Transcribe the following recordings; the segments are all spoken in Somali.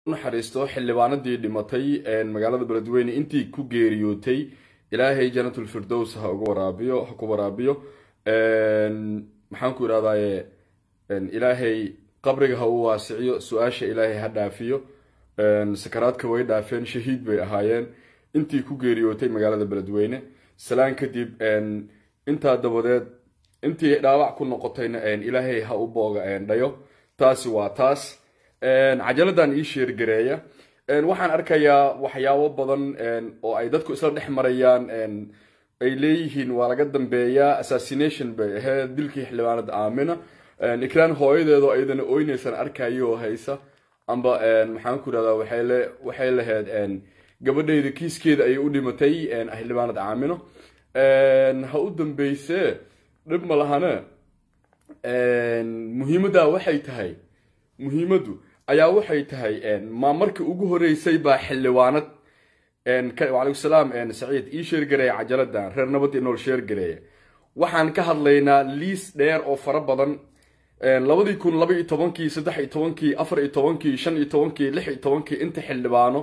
naxariisto xildhibaanadii dhimatay magaalada beledweyne intii ku geeriyootay ilaahay janatulfirdows ha uga waraabiyo ha ku waraabiyo maxaan ku irahdaye ilaahay qabriga ha u waasiciyo su-aasha ilaahay ha dhaafiyo sakaraadka way dhaafeen shahiid bay ahaayeen intii ku geeriyootay magaalada beledweyne salaan kadib intaa dabadeed intii dhaawac ku noqotayna ilaahay ha u booga dhayo taasi waa taas cajaladan ii sheergareeya waxaan arkayaa waxyaabo badan oo ay dadku isla dhex marayaan ay leeyihiin waa laga dambeeyaa assassination bay ahayd dilkii xildhibaanada aamina iklaan hooyadeedo ayadana oyneysaan arkayo haysa amba maxaan ku irahdaa waxay lahayd gabadhayda kiiskeeda ayay u dhimatay xildhibaanad aamino ha u dambeyse dhib ma lahane muhiimadda waxay tahay muhiimaddu ayaa waxay tahay ma markii ugu horeysay baa xildhibaanad wacalaykum salaam saciid ii sheergareeya cajaladan reer nabad iyo nool sheergareeya waxaan ka hadlaynaa liis dheer oo fara badan labadii kun laba iyo tobankii saddex iyo tobankii afar iyo tobankii shan iyo tobankii lix iyo tobankii inta xildhibaano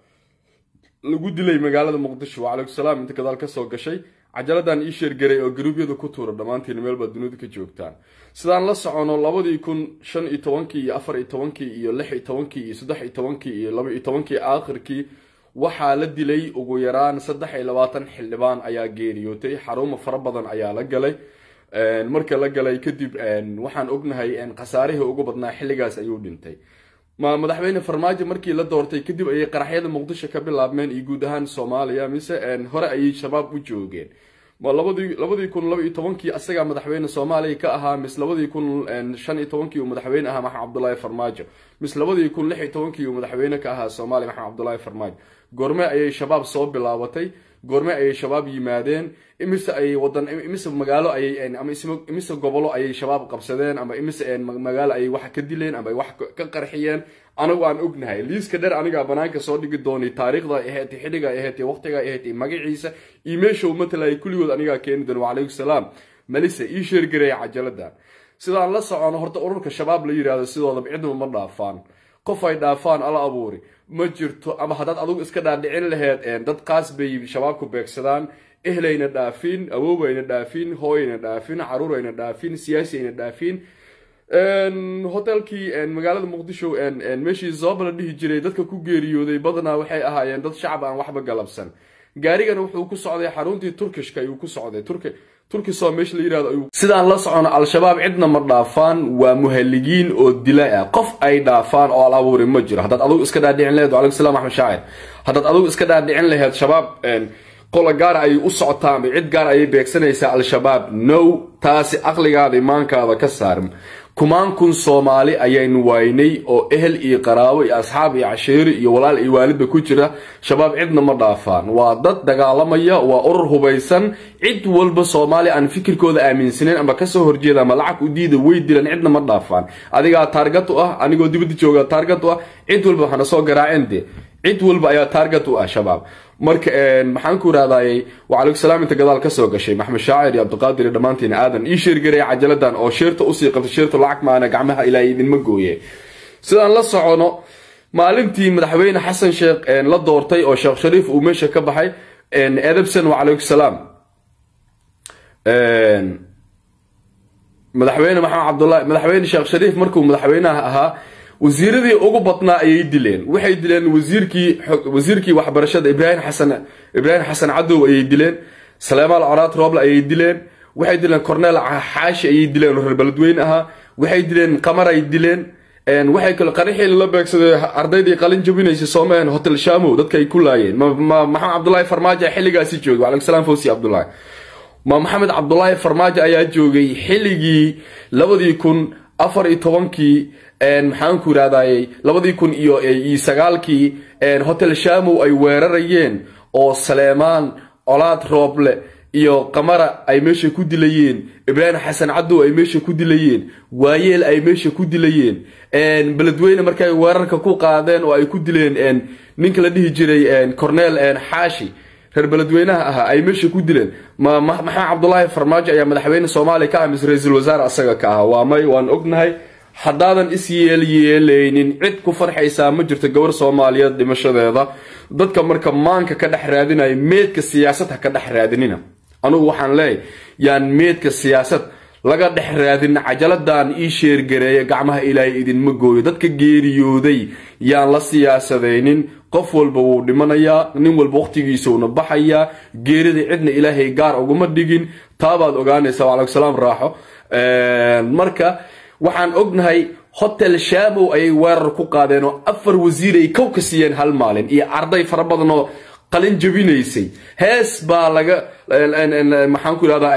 lagu dilay magaalada muqdisho wacalaykum salaam inta gadaal kasoo gashay cajaladan ii sheergaray oo garuubyada ku tuura dhammaantiin meel baad dunida ka joogtaan sidaan la socono labadii kun shan iyo tobankii iyo afar iyo tobankii iyo lix iyo tobankii iyo saddex iyo tobankii iyo laba iyo tobankii aakhirkii waxaa la dilay ugu yaraan saddex iyo labaatan xildhibaan ayaa geeriyootay xarumo fara badan ayaa la galay marka la galay kadib waxaan ognahay khasaarihii ugu badnaa xilligaas ayuu dhintay madaxweyne farmaajo markii la doortay kadib ayay qaraxyada muqdisho ka bilaabmeen iyo guud ahaan soomaaliya mise hore ayay shabaab u joogeen labadii kun laba iyo tobankii asagaa madaxweyne soomaaliya ka ahaa mis labadii kun shan iyo tobankii uu madaxweyne ahaa maxamed cabdulaahi farmaajo mis labadii kun lix iyo tobankii uu madaxweyne ka ahaa soomaaliya maxamed cabdulaahi farmaajo goorme ayay shabaab soo bilaabatay goorme ayay shabaab yimaadeen imise ay wadan imise magaalo ayay ama imise gobolo ayay shabaab qabsadeen ama imise magaalo ayay wax ka dileen ama ay wax ka qarxiyeen anagu aan ognahay liiska dheer anigaa banaanka soo dhigi doonay taariikhda ahayd xilliga ahayd waqtiga ahayd magaciisa iyo meesha uu matalaya kulligood anigaa keeni doona wacalaykum salaam malise ii sheergareeya cajaladan sidaan la socono horta ururka shabaab la yidhahdo sidoodaba cidnaba ma dhaafaan qof ay dhaafaan ala abuuri ma jirto ama haddaad adugu iska dhaadhicin laheyd dad qaas bay shabaabku beegsadaan ehlayna dhaafin awoobayna dhaafin hooyayna dhaafin caruurayna dhaafin siyaasiyayna dhaafin hotelkii magaalada muqdisho meeshii zooba la dhihi jiray dadka ku geeriyooday badanaa waxay ahaayeen dad shacab aan waxba galabsan gaarigan wuxuu ku socday xaruntii turkishka ayuu ku socday turkisoo meesha la yirahdo ayuu sidaan la socono al-shabaab cidna ma dhaafaan waa muhaligiin oo dila ah qof ay dhaafaan oo al abuuri ma jiro haddaad adugu iska dhaadhicin laheyd wacalaykum salam axmed shaacir haddaad adugu iska dhaadhicin laheyd shabaab qola gaara ayay u socotaa ama cid gaar ayay beegsanaysaa al-shabaab no taasi aqligaada imaankaada ka saar kumaan kun soomaali ayaynu waynay oo ehel iyo qaraabo iyo asxaab iyo cashiiri iyo walaal iyo waalidba ku jira shabaab cidna ma dhaafaan waa dad dagaalamaya waa urur hubaysan cid walba soomaali aan fikirkooda aaminsaneyn ama kasoo horjeeda ama lacag u diida way dilan cidna ma dhaafaan adigaa taargat u ah anigoo dibadda jooga taargat u ah cid walba waxaana soo garaaceen de cid walba ayaa taargat u ah shabaab marka maxaan ku irahdaayey wacalaykum salaam inta gadaal kasoo gashay maxamed shaacir iyo cabdiqaadir iyo dhammaantiin aadan ii sheergareya cajaladan oo sheerta usii qabtay sheerta lacag maana gacmaha ilaahay idinma gooye sidaan la socono maalintii madaxweyne xasan sheekh la doortay oo sheekh shariif uu meesha ka baxay edebson wacalaykum salaam madaxweyne maxamed cabdulahi madaxweyne sheekh shariif markuu madaxweynaha ahaa wasiiradii ugu badnaa ayay dileen waxay dileen wasiirkii wasiirkii waxbarashada ibraahim xasan ibraahim xasan cadow ayay dileen saleemaal coraad rooble ayay dileen waxay dileen corneel xaashi ayay dileen oo reer beledweyne ahaa waxay dileen qamar ay dileen waxay kale qaraxii la beegsaday ardaydii qalin jabinaysa soomeen hotel shamow dadka ay ku laayeen maxamed cabdulaahi farmaajo xilligaasi joogay wacalaykum salaam fawsi cabdulaahi ma maxamed cabdulaahi farmaajo ayaa joogay xilligii labadii kun afar iyo tobankii maxaan ku irahdaayey labadii kun iyo sagaalkii hotel shamow ay weerarayeen oo saleemaan colaad rooble iyo qamara ay meesha ku dilayeen ibraahim xasan cadow ay meesha ku dilayeen waayeel ay meesha ku dilayeen beledweyne markay weerarka ku qaadeen oo ay ku dileen ninka la dhihi jiray corneel xaashi reer beledweynaha ahaa ay meesha ku dileen maxamed cabdulaahi farmaajo ayaa madaxweyne soomaaliya ka ah mise ra-iisul wasaare asaga ka ahaa waa may waan ognahay haddaadan is yeelyeelaynin cid ku farxaysaa ma jirto gabar soomaaliyeed dhimashadeeda dadka marka maanka ka dhex raadinaya meedka siyaasad ha ka dhex raadinina anugu waxaan leeyahy yaan meedka siyaasad laga dhex raadin cajaladan ii sheergareeya gacmaha ilaahay idinma gooyo dadka geeriyooday yaan la siyaasadaynin qof walba wuu dhimanayaa nin walba waqtigiisuuna baxayaa geerida cidna ilaahay gaar uguma dhigin taabaad ogaanaysa waalaikum salaam raaxo marka waxaan ognahay hotel shamow ayay weerar ku qaadeen oo afar wasiir ay kow ka siiyeen hal maalin iyo arday fara badan oo qalin jabinaysay hees baa laga maxaan ku idhahdaa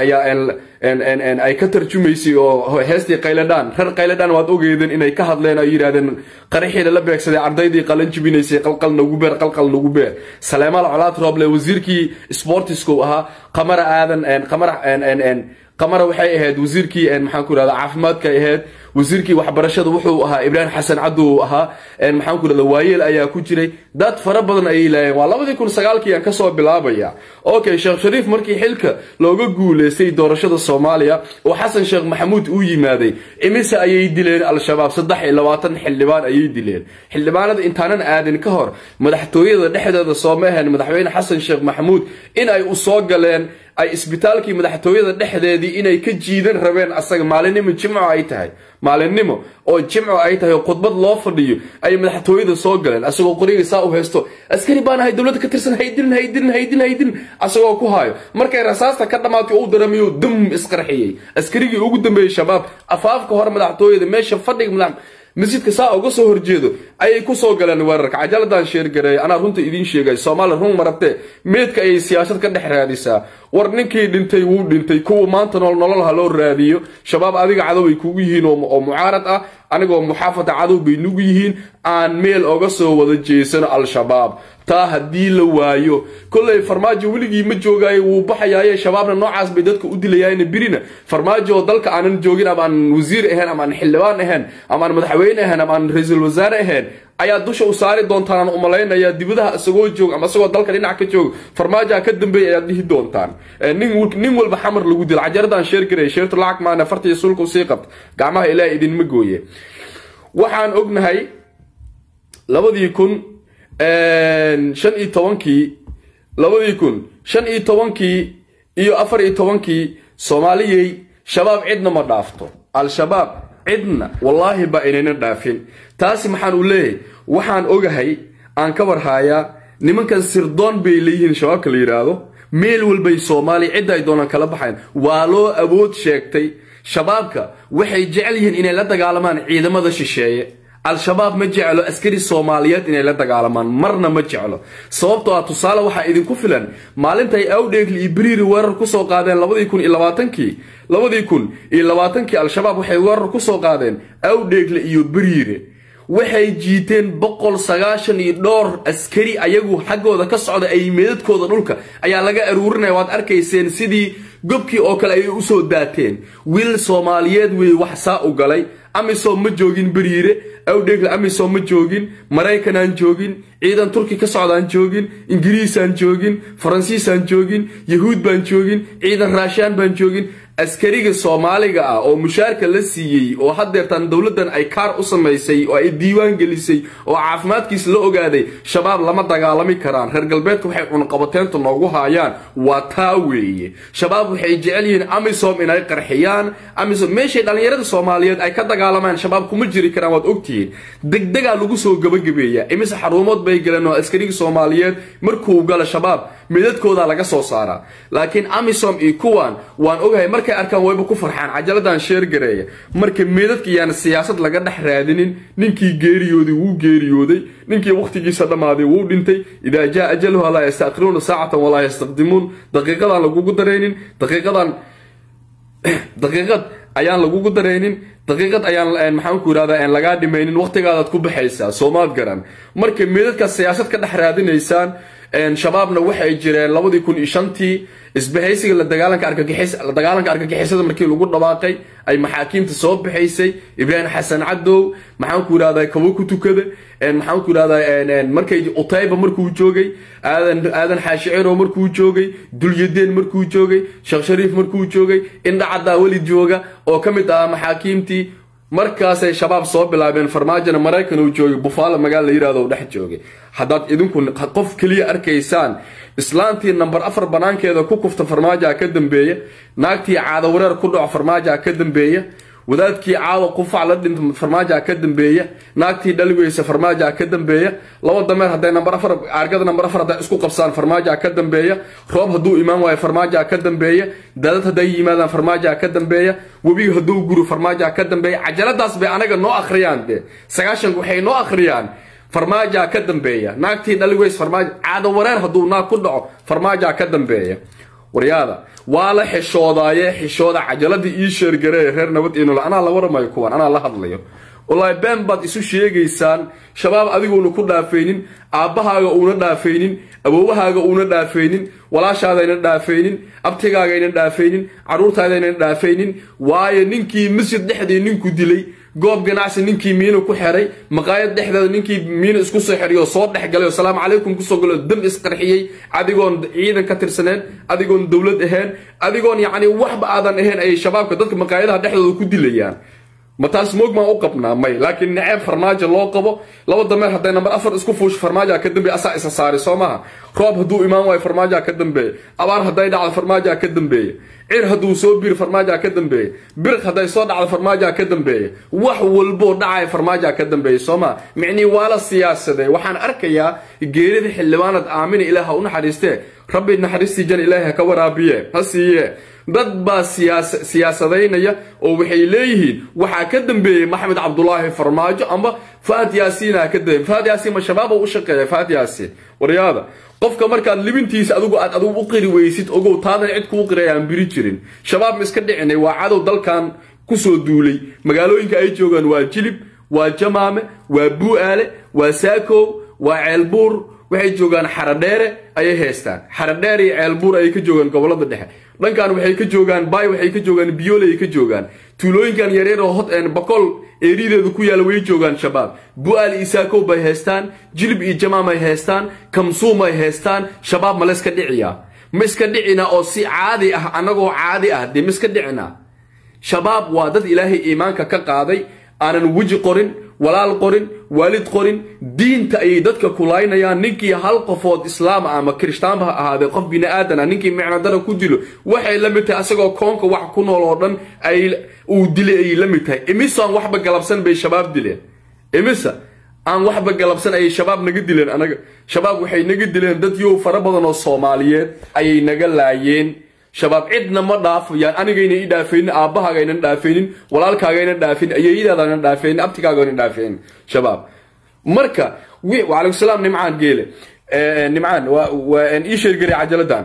ayaa ay ka tarjumaysay oo heestii qayladhaan reer qayladhaan waad ogeedeen inay ka hadleen ay yidhahdeen qaraxiina la beegsaday ardaydii qalin jabinaysay qalqal nagu beer qalqal nagu beer saleemaal colaad rooble wasiirkii sportisku ahaa qamara aadan qamara qamara waxay ahayd wasiirkii maxaan ku idhahdaa caafimaadka ahayd wasiirkii waxbarashada wuxuu ahaa ibraahim xasan cabdu ahaa maxaan ku idhahdaa waayeel ayaa ku jiray dad fara badan ayay laayeen waa labadii kun sagaalkii aan kasoo bilaabaya okay sheekh shariif markii xilka looga guuleystay doorashada soomaaliya oo xasan sheekh maxamuud uu yimaaday imise ayay dileen al-shabaab saddex iyo labaatan xildhibaan ayay dileen xildhibaanada intaanan aadin ka hor madaxtooyada dhexdeeda sooma ahayn madaxweyne xasan sheekh maxamuud in ay u soo galeen ay isbitaalkii madaxtooyada dhexdeedii inay ka jiidan rabeen asaga maalinimo jimco ay tahay maalinimo oo jimco ay tahay oo khudbad loo fadhiyo ay madaxtooyada soo galeen asagoo qoriga saa u haysto askari baan ahay dowladda ka tirsan haydilin haydilin haydilin haydilin asagoo ku haayo markay rasaasta ka dhammaatay uu daramiyo dum isqarxiyey askarigii ugu dambeeyey shabaab afaafka hore madaxtooyada meesha fadhiga madax masjidka saa uga soo horjeedo ayay kusoo galeen weerarka cajaladan sheergareey anaa runta idiin sheegay soomaaliya run marabtee meedka ayay siyaasad ka dhex raadisaa war ninkii dhintay wuu dhintay kuwa maanta nool nolol ha loo raadiyo shabaab adiga cadow ay kugu yihiin oo mucaarad ah anigoo muxaafada cadow bay nugu yihiin aan meel oga soo wada jeesano al-shabaab taa haddii la waayo kolley farmaajo weligii ma joogaayo wuu baxayaaye shabaabna noocaas bay dadka u dilayaayen birina farmaajo oo dalka aanan joogin ama aan wasiir ahayn ama aan xildhibaan ahayn ama aan madaxweyne ahayn ama aan ra-iisul wasaare ahayn ayaa dusha u saari doontaan aan umalaynayaa dibadaha isagoo joog ama isagoo dalka dhinac ka joog farmaajoha ka dambeeya ayaad dhihi doontaan nin walba xamar lagu dilo cajaradan sheer garay sheertu lacag maana fartiiyo sulka usii qabta gacmaha ilaah idinma gooye waxaan ognahay labadii kun shan iyo tobankii labadii kun shan iyo tobankii iyo afar iyo tobankii soomaaliyey shabaab cidna ma dhaafto al-shabaab cidna wallaahi ba inayna dhaafin taasi maxaan u leeyahay waxaan ogahay aan ka warhaayaa nimankan sirdoon bay leeyihiin shabaabka la yidhaahdo meel walbay soomaaliya cidda ay doonaan kala baxayn waa loo awood sheegtay shabaabka waxay jecel yihiin inay la dagaalamaan ciidamada shisheeye al-shabaab ma jeclo askari soomaaliyeed inay la dagaalamaan marna ma jeclo sababtoo ah tusaale waxaa idinku filan maalintay awdheegli iyo beriiri weerar kusoo qaadeen labadii kun iyo labaatankii labadii kun iyo labaatankii al-shabaab waxay weerar kusoo qaadeen awdheegle iyo beriire waxay jiiteen boqol sagaashan iyo dhowr askari ayagu xaggooda ka socda ay meedadkooda dhulka ayaa laga aruurinaya waad arkayseen sidii gobkii oo kale ayay usoo daateen wiil soomaaliyeed wey wax saa u galay amisom ma joogin beriire awdheegle amisom ma joogin maraykanaan joogin ciidan turki ka socdaan joogin ingiriisaan joogin faransiisaan joogin yahuud baan joogin ciidan raashaan baan joogin askariga soomaaliga ah oo mushaarka la siiyey oo haddeertaan dowladdan ay kaar u samaysay oo ay diiwaan gelisay oo caafimaadkiisa la ogaaday shabaab lama dagaalami karaan reer galbeedka waxay cunqabateynta noogu haayaan waa taa weeye shabaab waxay jecel yihiin amisom inay qarxiyaan amisom meeshay dhallinyarada soomaaliyeed ay ka dagaalamaan shabaab kuma jiri karaan waad ogtihiin degdegaa lagu soo gabagabeeya imise xaruumood bay galeen oo askariga soomaaliyeed markuu galo shabaab midadkooda laga soo saaraa laakiin amisom iyo kuwan waan ogahay markay arkaan wayba ku farxaan cajaladan sheergareeya marka meedadka yaan siyaasad laga dhex raadinin ninkii geeriyooday wuu geeriyooday ninkii wakhtigiisa dhammaaday wuu dhintay idaa jaa ajaluha laa yastaakiruuna saacatan walaa yastaqdimuun daqiiqadaan lagugu daraynin daqiiqadan daqiiqad ayaan lagugu daraynin daqiiqad ayaan maxaanku yidhahdaa lagaa dhimaynin wakhtigaadaad ku baxaysaa soomaad garan marka meedadkaas siyaasad ka dhex raadinaysaan shabaabna waxay jireen labadii kun iyo shantii isbahaysiga la dagaalanka argagixis la dagaalanka argagixisada markii lagu dhawaaqay ay maxaakiimta soo baxaysay ibraahim xasan cadow maxaanku yidhahdaa kabo ku tukada maxaanku yidhahdaa markay utayba markuu joogay aadan aadan xaashiciro markuu joogay dulyadeen markuu joogay sheekh shariif markuu joogay indhacaddaa weli jooga oo ka mid ahaa maxaakiimtii markaasay shabaab soo bilaabeen farmaajona maraykan uu joogay bufaalo magaala la yirahdo dhex joogay haddaad idinku qof keliya arkaysaan islaantii namber afar banaankeeda ku kufta farmaajoa ka dambeeya naagtii caado wareer ku dhaco farmaajoa ka dambeeya wadaadkii caawa qufac la dhinta farmaajoa ka dambeeya naagtii dhaligeysa farmaajoa ka dambeeya laba dameer hadday namber afar argada namber afar hadday isku qabsaan farmaajoa ka dambeeya roob hadduu imaan waayo farmaajoa ka dambeeya daadad hadday yimaadaan farmaajoa ka dambeeya webiga hadduu guro farmaajoa ka dambeeya cajaladaas bay anaga noo akhriyaan de sagaashanka waxay noo akhriyaan farmaajoa ka dambeeya naagtii dhaligeys farmaajo caado wareer hadduu naag ku dhaco farmaajoa ka dambeeya waryaada waa la xishoodaye xishooda cajaladii ii sheergaree reer nabad inol anaa la waramayo kuwan anaa la hadlayo wallaahi been baad isu sheegaysaan shabaab adiguuna ku dhaafaynin aabbahaaga uuna dhaafaynin awoowahaaga uuna dhaafaynin walaashaadayna dhaafaynin abtigaagayna dhaafaynin carruurtaadayna dhaafaynin waayo ninkii masjid dhexdii ninku dilay goob ganacsi ninkii miino ku xeray maqaayad dhexdeeda ninkii miino isku soo xeriyo soo dhexgalay oo salaamu calaykum kusoo galo dam isqarxiyey adigoon ciidan ka tirsaneen adigoon dowlad ahayn adigoon yacni waxba aadan ahayn ayay shabaabka dadka maqaayadaha dhexdooda ku dilayaan ma taas moog maan u qabnaa may laakiin naceeb farmaajo loo qabo laba dameer hadday namber afar isku fuusho farmaajoa ka dambeeya asaa isa saari soo maha roob hadduu imaan waayo farmaajoa ka dambeeya abaar hadday dhacdo farmaajoa ka dambeeya cir hadduu soo biiro farmaajoa ka dambeeya biriq hadday soo dhacdo farmaajoa ka dambeeya wax walboo dhacaya farmaajoa ka dambeeya soo maha micnii waa la siyaasadee waxaan arkayaa geerida xildhibaanad aamina ilaah ha u naxariistee rabbi naxariistii jan ilaahi ha ka waraabiye ha siiye dad baa siyaasadaynaya oo waxay leeyihiin waxaa ka dambeeyey maxamed cabdulaahi farmaajo amba faad yaasiina ka dambeey faad yaasiin ma shabaab u shaqeeya faad yaasiin waryaada qofka markaad libintiisa adigu aad adigu u qiri weysid ogow taadan cid kuu qiraya aan biri jirin shabaab ma iska dhicinay waa cadow dalkan kusoo duulay magaalooyinka ay joogaan waa jilib waa jamaame waa buu'aale waa saakow waa ceelbuur waxay joogaan xaradheere ayay haystaan xaradheere iyo ceelbuur ayay ka joogaan gobolada dhexe dhankan waxay ka joogaan bay waxay ka joogaan biyoole ay ka joogaan tuulooyinkan yaryar oo hod boqol eerideedu ku yaala way joogaan shabaab bu-aal iyo saakow bay haystaan jilib iyo jamaam ay haystaan kamsuum ay haystaan shabaab ma layska dhiciyaa ma iska dhicina oo si caadi ah annagoo caadi ah dee ma iska dhicina shabaab waa dad ilaahay iimaanka ka qaaday aanan weji qorin walaal qorin waalid qorin diinta ayay dadka kulaynayaan ninkii hal qofood islaam ama kirishtaanba ha ahaadee qof bini aadana ninkii micnadara ku dilo waxay la mid tahay asagoo koonka wax ku nool oo dhan ay uu dilay ayay la mid tahay imisa aan waxba galabsan bay shabaab dileen imisa aan waxba galabsan ayay shabaab naga dileen anaga shabaab waxay naga dileen dad yow fara badan oo soomaaliyeed ayay naga laayeen shabaab cidna ma dhaafayaan anigayna i dhaafaynin aabbahagaynan dhaafaynin walaalkaagaynan dhaafaynin ayeeyadaadaanan dhaafaynin abtigaagaynan dhaafaynin shabaab marka wacalaykum salaam nimcaan geele nimcaan waa ii sheergaray cajaladan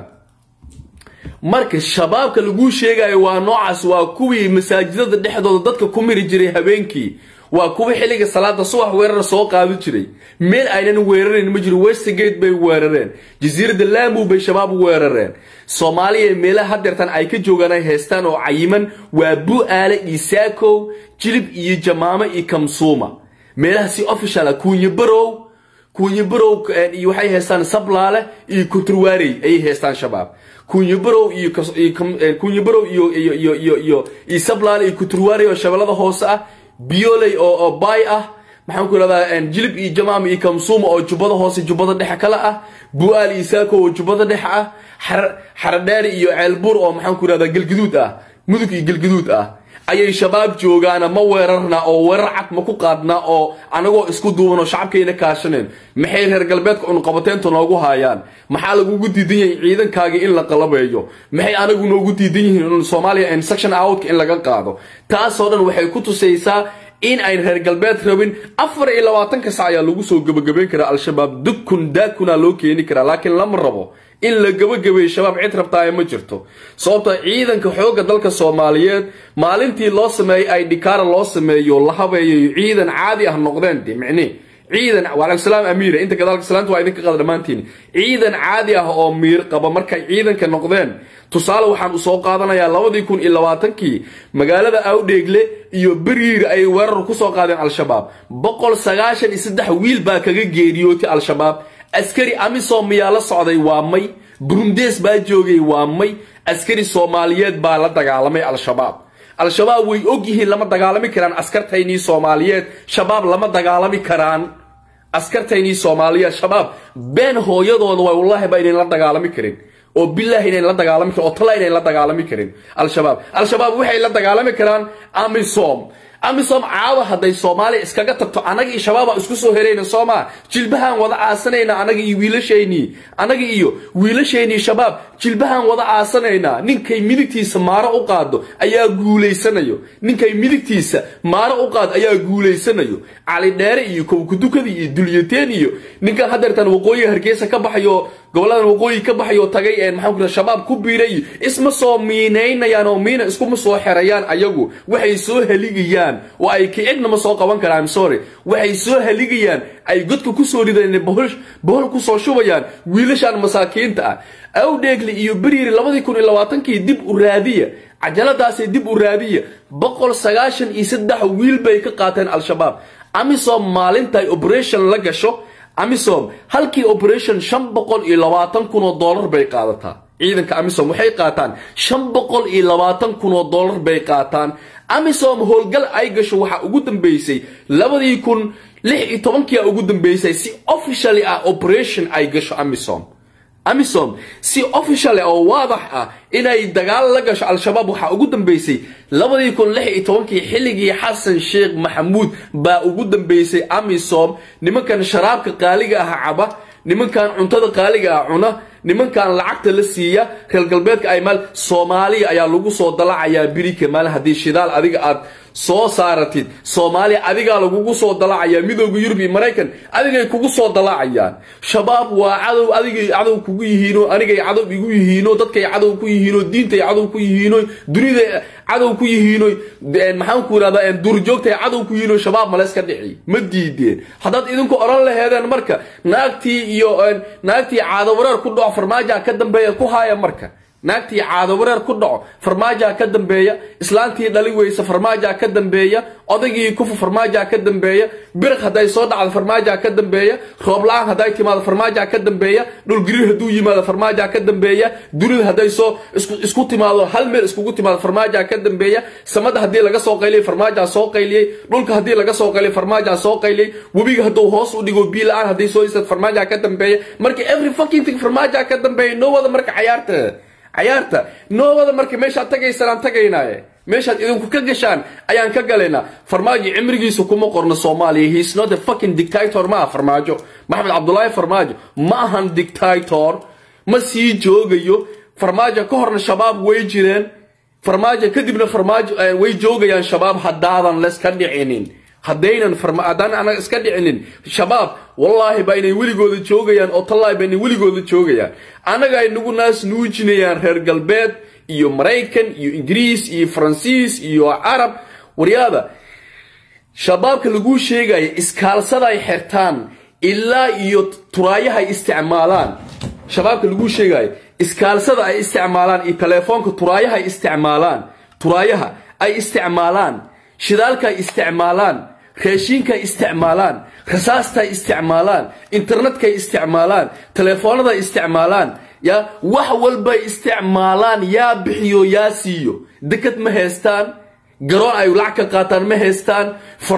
marka shabaabka laguu sheegayo waa noocaas waa kuwii masaajidada dhexdooda dadka ku miri jiray habeenkii waa kuwa xilliga salaada subax weerar soo qaadi jiray meel aynan weerarayn ma jiro westgate bay weerareen jasiiradda laamu bay shabaab weerareen soomaaliya meelaha hadeertan ay ka joogaan ay haystaan oo cayiman waa bu-aale iyo saakow jilib iyo jamaamo iyo kamsuuma meelaha si official kuunye barow kuunye barow iyo waxay haystaan sablaale iyo kuturwaarey ayay haystaan shabaab kunyabarow iyo kunyabarow iyo iyo iyo iyo iyo iyo sablaale iyo kuturwaarey oo shabeellada hoose ah bioley oo oo bay ah maxaan ku ihahdaa jilib iyo jamaam iyo kamsuuma oo jubbada hoose jubbada dhexe kale ah bu-aal iyo saako oo jubbada dhexe ah xaradheeri iyo ceelbuur oo maxaan ku ihahdaa gelgaduud ah mudug iyo gelgaduud ah ayay shabaab joogaana ma weerarna oo weerar cad ma ku qaadnaa oo anagoo isku duuban oo shacabkayna kaashaneen maxay reer galbeedka cunqabateynta noogu haayaan maxaa lagugu diidan yahay ciidankaagii in la qalabeeyo maxay anagu noogu diidan yihiin soomaaliya section outka in laga qaado taasoo dhan waxay ku tusaysaa in ayn reer galbeed rabin afar iyo labaatanka sac ayaa lagu soo gebagabayn karaa al-shabaab dukun daakuna loo keeni karaa laakiin lama rabo in la gebagabeeyo shabaab cid rabtaaye ma jirto sababto ciidanka xoogga dalka soomaaliyeed maalintii loo sameeyey ay dhikaara loo sameeyo la habeeyayo ciidan caadi ah noqdeen de micnii ciidan waalaikum salaam amiira inta gadaalka salaanta waa idinka qada dhammaantiin ciidan caadi ah oo miir qaba markay ciidanka noqdeen tusaale waxaan u soo qaadanayaa labadii kun iyo labaatankii magaalada awdheegle iyo beriir ay weerar ku soo qaadeen al-shabaab boqol sagaashan iyo saddex wiil baa kaga geeriyootay al-shabaab askari amisom miyaa la socday waa may burundees baa joogay waa may askari soomaaliyeed baa la dagaalamay al-shabaab al-shabaab way og yihiin lama dagaalami karaan askartaynii soomaaliyeed shabaab lama dagaalami karaan askartaynii soomaaliyeed shabaab been hooyadooda way wallaahi ba inayn la dagaalami karin oo bilaahi inayn la dagaalami karin oo tala inayn la dagaalami karin al-shabaab al-shabaab waxay la dagaalami karaan amisom amisom caawa hadday soomaaliya iskaga tagto annaga iyo shabaaba isku soo herayna soomaa jilbahaan wada aasanayna annaga iyo wiilashaynii annaga iyo wiilashaynii shabaab jilbahaan wada aasanaynaa ninkay midigtiisa maaro u qaado ayaa guulaysanayo ninkay midigtiisa maaro u qaado ayaa guulaysanayo cali dheere iyo kowkudukadii iyo dulyateen iyo ninkan hadeertan waqooyiga hargeysa ka baxayo goboladan waqooyi ka baxayo tagay maxaan ku shabaab ku biiray iyo isma soo miinaynayaan oo miina iskuma soo xerayaan ayagu waxay soo haligayaan oo ay kicidna ma soo qaban karaan I'm sorry waxay soo haligayaan ay godka ku soo rideen bohol bohol ku soo shubayaan wiilashan masaakiinta ah awdheegli iyo beriiri labadii kun iyo labaatankii dib u raadiya cajaladaasay dib u raadiya boqol sagaashan iyo saddex wiil bay ka qaateen al-shabaab amisom maalinta ay operation la gasho amisom halkii operation shan boqol iyo labaatan kun oo dollar bay qaadataa ciidanka amisom waxay qaataan shan boqol iyo labaatan kun oo dollar bay qaataan amisom howlgal ay gasho waxaa ugu dambeysay labadii kun lix iyo tobankia ugu dambeysay si officially ah operation ay gasho amisom amisom si official oo waadax ah inay dagaal la gasho al-shabaab waxaa ugu dambeysay labadii kun lix iyo tobankii xilligii xasan sheekh maxamuud baa ugu dambeysay amisom nimankan sharaabka qaaliga ah caba nimankan cuntada qaaliga ah cuna nimankan lacagta la siiya reer galbeedka ay maal soomaaliya ayaa lagu soo dalacayaa birika maal haddii shidaal adiga aad soo saaratid soomaaliya adigaa lagugu soo dalacayaa midooda yurub iyo maraykan adigay kugu soo dalacayaan shabaab waa cadow adigay cadow kugu yihiino anigay cadow igu yihiino dadkay cadow ku yihiino diintay cadow ku yihiino dunida cadow ku yihiino maxaan ku irahdaa duurjoogtay cadow ku yihiino shabaab malayska dhici ma diideen haddaad idinku oran laheedeen marka naagtii iyo naagtii caado wareer ku dhaco farmaaja ka dambeeya ku haaya marka naagtii caado wareer ku dhaco farmaaja ka dambeeya islaantii dhali weysa farmaaja ka dambeeya odaygii kufa farmaaja ka dambeeya biriq hadday soo dhacdo farmaaja ka dambeeya roob la-aan hadday timaado farmaaja ka dambeeya dhulgariir hadduu yimaado farmaaja ka dambeeya dunida hadday soo isku timaado hal meel iskugu timaado farmaaja ka dambeeya samada haddii laga soo qayliyay farmaaja soo qayliyey dhulka haddii laga soo qayliyay farmaaja soo qayliyey webiga hadduu hoos u dhigo bii la-aan hadday soo istad farmaaja ka dambeeya marka every fucking thing farmaaja ka dambeeya noo wada marka cayaarta cayaarta noowada marka meeshaad tagaysaan aan tagaynaaye meeshaad idinku ka gashaan ayaan ka galaynaa farmaajo cimrigiisa kuma qorno soomaaliya he's not a fucking dictator ma aha farmaajo maxamed cabdulaahi farmaajo ma ahan dictator ma sii joogayo farmaajo ka horna shabaab way jireen farmaajo kadibna farmaajo way joogayaan shabaab haddaadan leska dhicinin haddaynan haddaan anaga iska dhicinin shabaab wallaahi baa inay weligooda joogayaan oo tallaahi baa inay weligooda joogayaan annaga ay nagu naas nuujinayaan reer galbeed iyo maraykan iyo ingiriis iyo faransiis iyo carab waryaada shabaabka laguu sheegaya iskaalsaday xirtaan ilaa iyo turaayahay isticmaalaan shabaabka laguu sheegaya iskaalsada ay isticmaalaan iyo teleefoonka turaayahay isticmaalaan turaayaha ay isticmaalaan shidaalka ay isticmaalaan raashiinkaay isticmaalaan rasaastay isticmaalaan internetkay isticmaalaan teleefoonaday isticmaalaan ya wax walbay isticmaalaan yaa bixiyo yaa siiyo dekad ma haystaan garoon ay lacag ka qaataan ma haystaan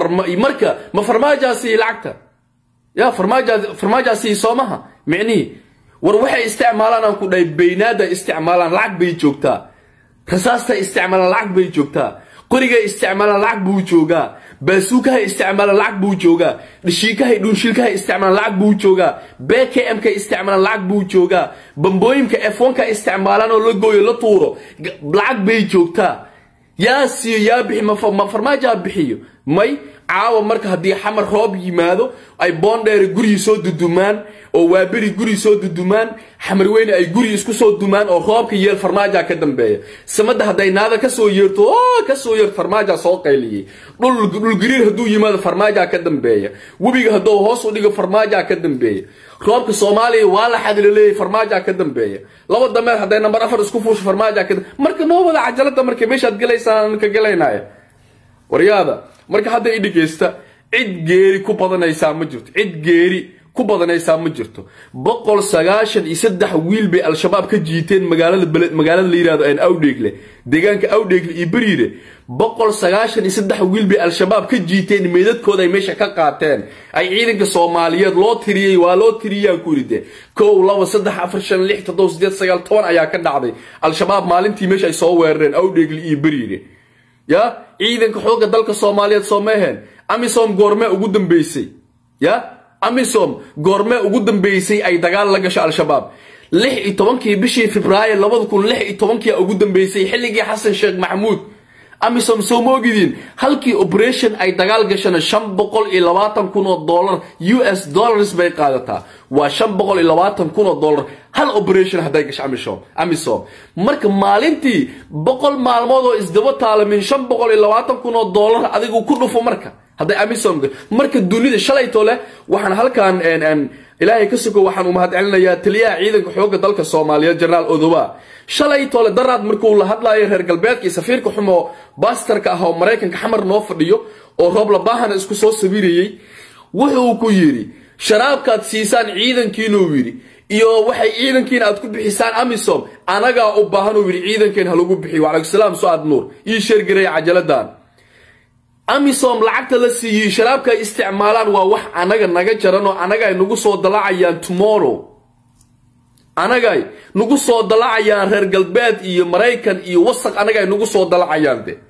marka ma farmaajaasi lacagta ya farmaajaasi soomaha micnihii war waxay isticmaalaan aan ku dhahay baynaada isticmaalaan lacag bay joogtaa rasaastay isticmaalaan lacag bay joogtaa qorigay isticmaalaan lacag buu joogaa baasuukahay isticmaalaan lacag buu joogaa dhashiikahay dhuunshiilkahay isticmaalaan lacag buu joogaa bkmkay isticmaalaan lacag buu joogaa bambooyinka f1ka isticmaalaan oo la gooyo la tuuro lacag bay joogtaa yaa siiyo yaa bixi ma farmaajaa bixiyo may caawa marka haddii xamar roob yimaado ay boondheere gurigii soo dudumaan oo waaberi guri soo dudumaan xamarweyne ay guri isku soo dumaan oo roobka yeel farmaaja ka dambeeya samada hadday naada kasoo yeerto kasoo yeerto farmaaja soo qayliyey dhulgariir hadduu yimaado farmaaja ka dambeeya webiga hadduu hoos u dhigo farmaaja ka dambeeya roobka soomaaliya waa la xadilaleeyay farmaaja ka dambeeya laba dameer hadday nambar afar isku fuusho farmaaja ka marka noo wada cajalada marka meeshaad gelaysaan ka gelaynaya waryaada marka hadda i dhegeysta cid geeri ku badanaysaa ma jirto cid geeri ku ku badanaysaa ma jirto boqol sagaashan iyo saddex wiil bay al-shabaab ka jiiteen magaalada beled magaalada la yihahdo aan awdheegle deegaanka awdheegle iyo beriire boqol sagaashan iyo saddex wiil bay al-shabaab ka jiiteen meedadkooda ay meesha ka qaateen ay ciidanka soomaaliyeed loo tiriyey waa loo tiriyaan ku yidhi dee kow laba saddex afar shan lix toddoba sideed sagaal toban ayaa ka dhacday al-shabaab maalintii meesha ay soo weerareen awdheegle iyo beriire ya ciidanka xoogga dalka soomaaliyeed soo meeheen amisom goormee ugu dambeysay ya amisom goormee ugu dambeysay ay dagaal la gasho al-shabaab lix iyo tobankii bishii februaayo labada kun lix iyo tobankia ugu dambeysay xilligii xasan sheekh maxamuud amisom soo moogidin halkii operation ay dagaal gashana shan boqol iyo labaatan kun oo dollar u s dollars bay qaadataa waa shan boqol iyo labaatan kun oo dollar hal operation hadday gasho amisom amisom marka maalintii boqol maalmood oo isdaba taalamin shan boqol iyo labaatan kun oo dollar adigu ku dhufo marka hadday amisom marka dunida shalayto leh waxaan halkan ilaahay ka sugo waxaan u mahad celinayaa taliyaha ciidanka xoogga dalka soomaaliyeed jenaraal odoba shalay tole daraad markuu la hadlayo reer galbeedka iyo safiirka xumo bastarka ah oo maraykanka xamar noo fadhiyo oo roob labahana isku soo sawirayey wuxuu ku yidhi sharaabkaad siisaan ciidankiinuu yidhi iyo waxay ciidankiina aad ku bixisaan amisom anagaa u baahan uu yidhi ciidankeen ha lagu bixiyo wacalaykusalaam su-aad nuur ii sheergareeya cajaladan amisom lacagta la siiyey sharaabka ay isticmaalaan waa wax anaga naga jaran oo anaga ay nagu soo dalacayaan tomorrow anagay nagu soo dalacayaan reer galbeed iyo maraykan iyo wasaq anaga ay nagu soo dalacayaan de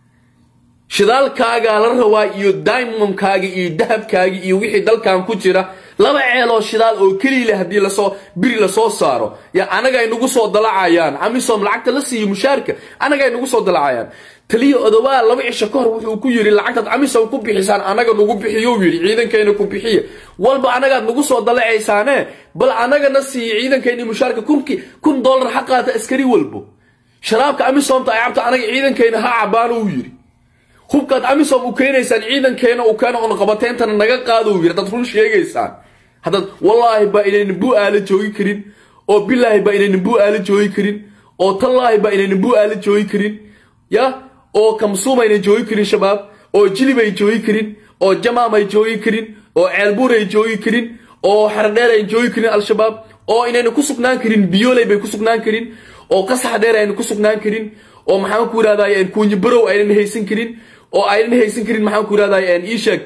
shidaalkaagaa la rabaa iyo diamondkaaga iyo dahabkaaga iyo wixii dalkan ku jira laba ceeloo shidaal oo keliile haddii lasoo biri lasoo saaro ya anaga ay nagu soo dalacayaan amisom lacagta la siiyo mushaarka anaga ay nagu soo dalacayaan taliya odobaa laba cisho ka hor wuxuu ku yidhi lacagtaad amisom ku bixisaan anaga nagu bixiyou yidhi ciidankayna ku bixiya walba anagaad nagu soo dalacaysaane bal anagana siiya ciidankayna mushaarka kunki kun dollar ha qaata askari walbo sharaabka amisomta ay cabto anaga ciidankayna ha cabaano uu yidhi hubkaad amisom u keenaysaan ciidankeena uu keeno on qabateyntana naga qaado uu yidhi haddaad run sheegaysaan haddaad wallaahi baa inaynan buu aala joogi karin oo bilaahi baa inaynan buu aala joogi karin oo tallaahi baa inaynan buu aala joogi karin ya oo kamsuum aynan joogi karin shabaab oo jilib ay joogi karin oo jamaam ay joogi karin oo ceelbuur ay joogi karin oo xardheer ay joogi karin al-shabaab oo inayna ku sugnaan karin biyooley bay ku sugnaan karin oo qasax dheer aynan ku sugnaan karin oo maxaan ku yidhahday kuunyi barow aynan haysan karin oo aynan haysan karin maxaan ku yidhahday iisheeg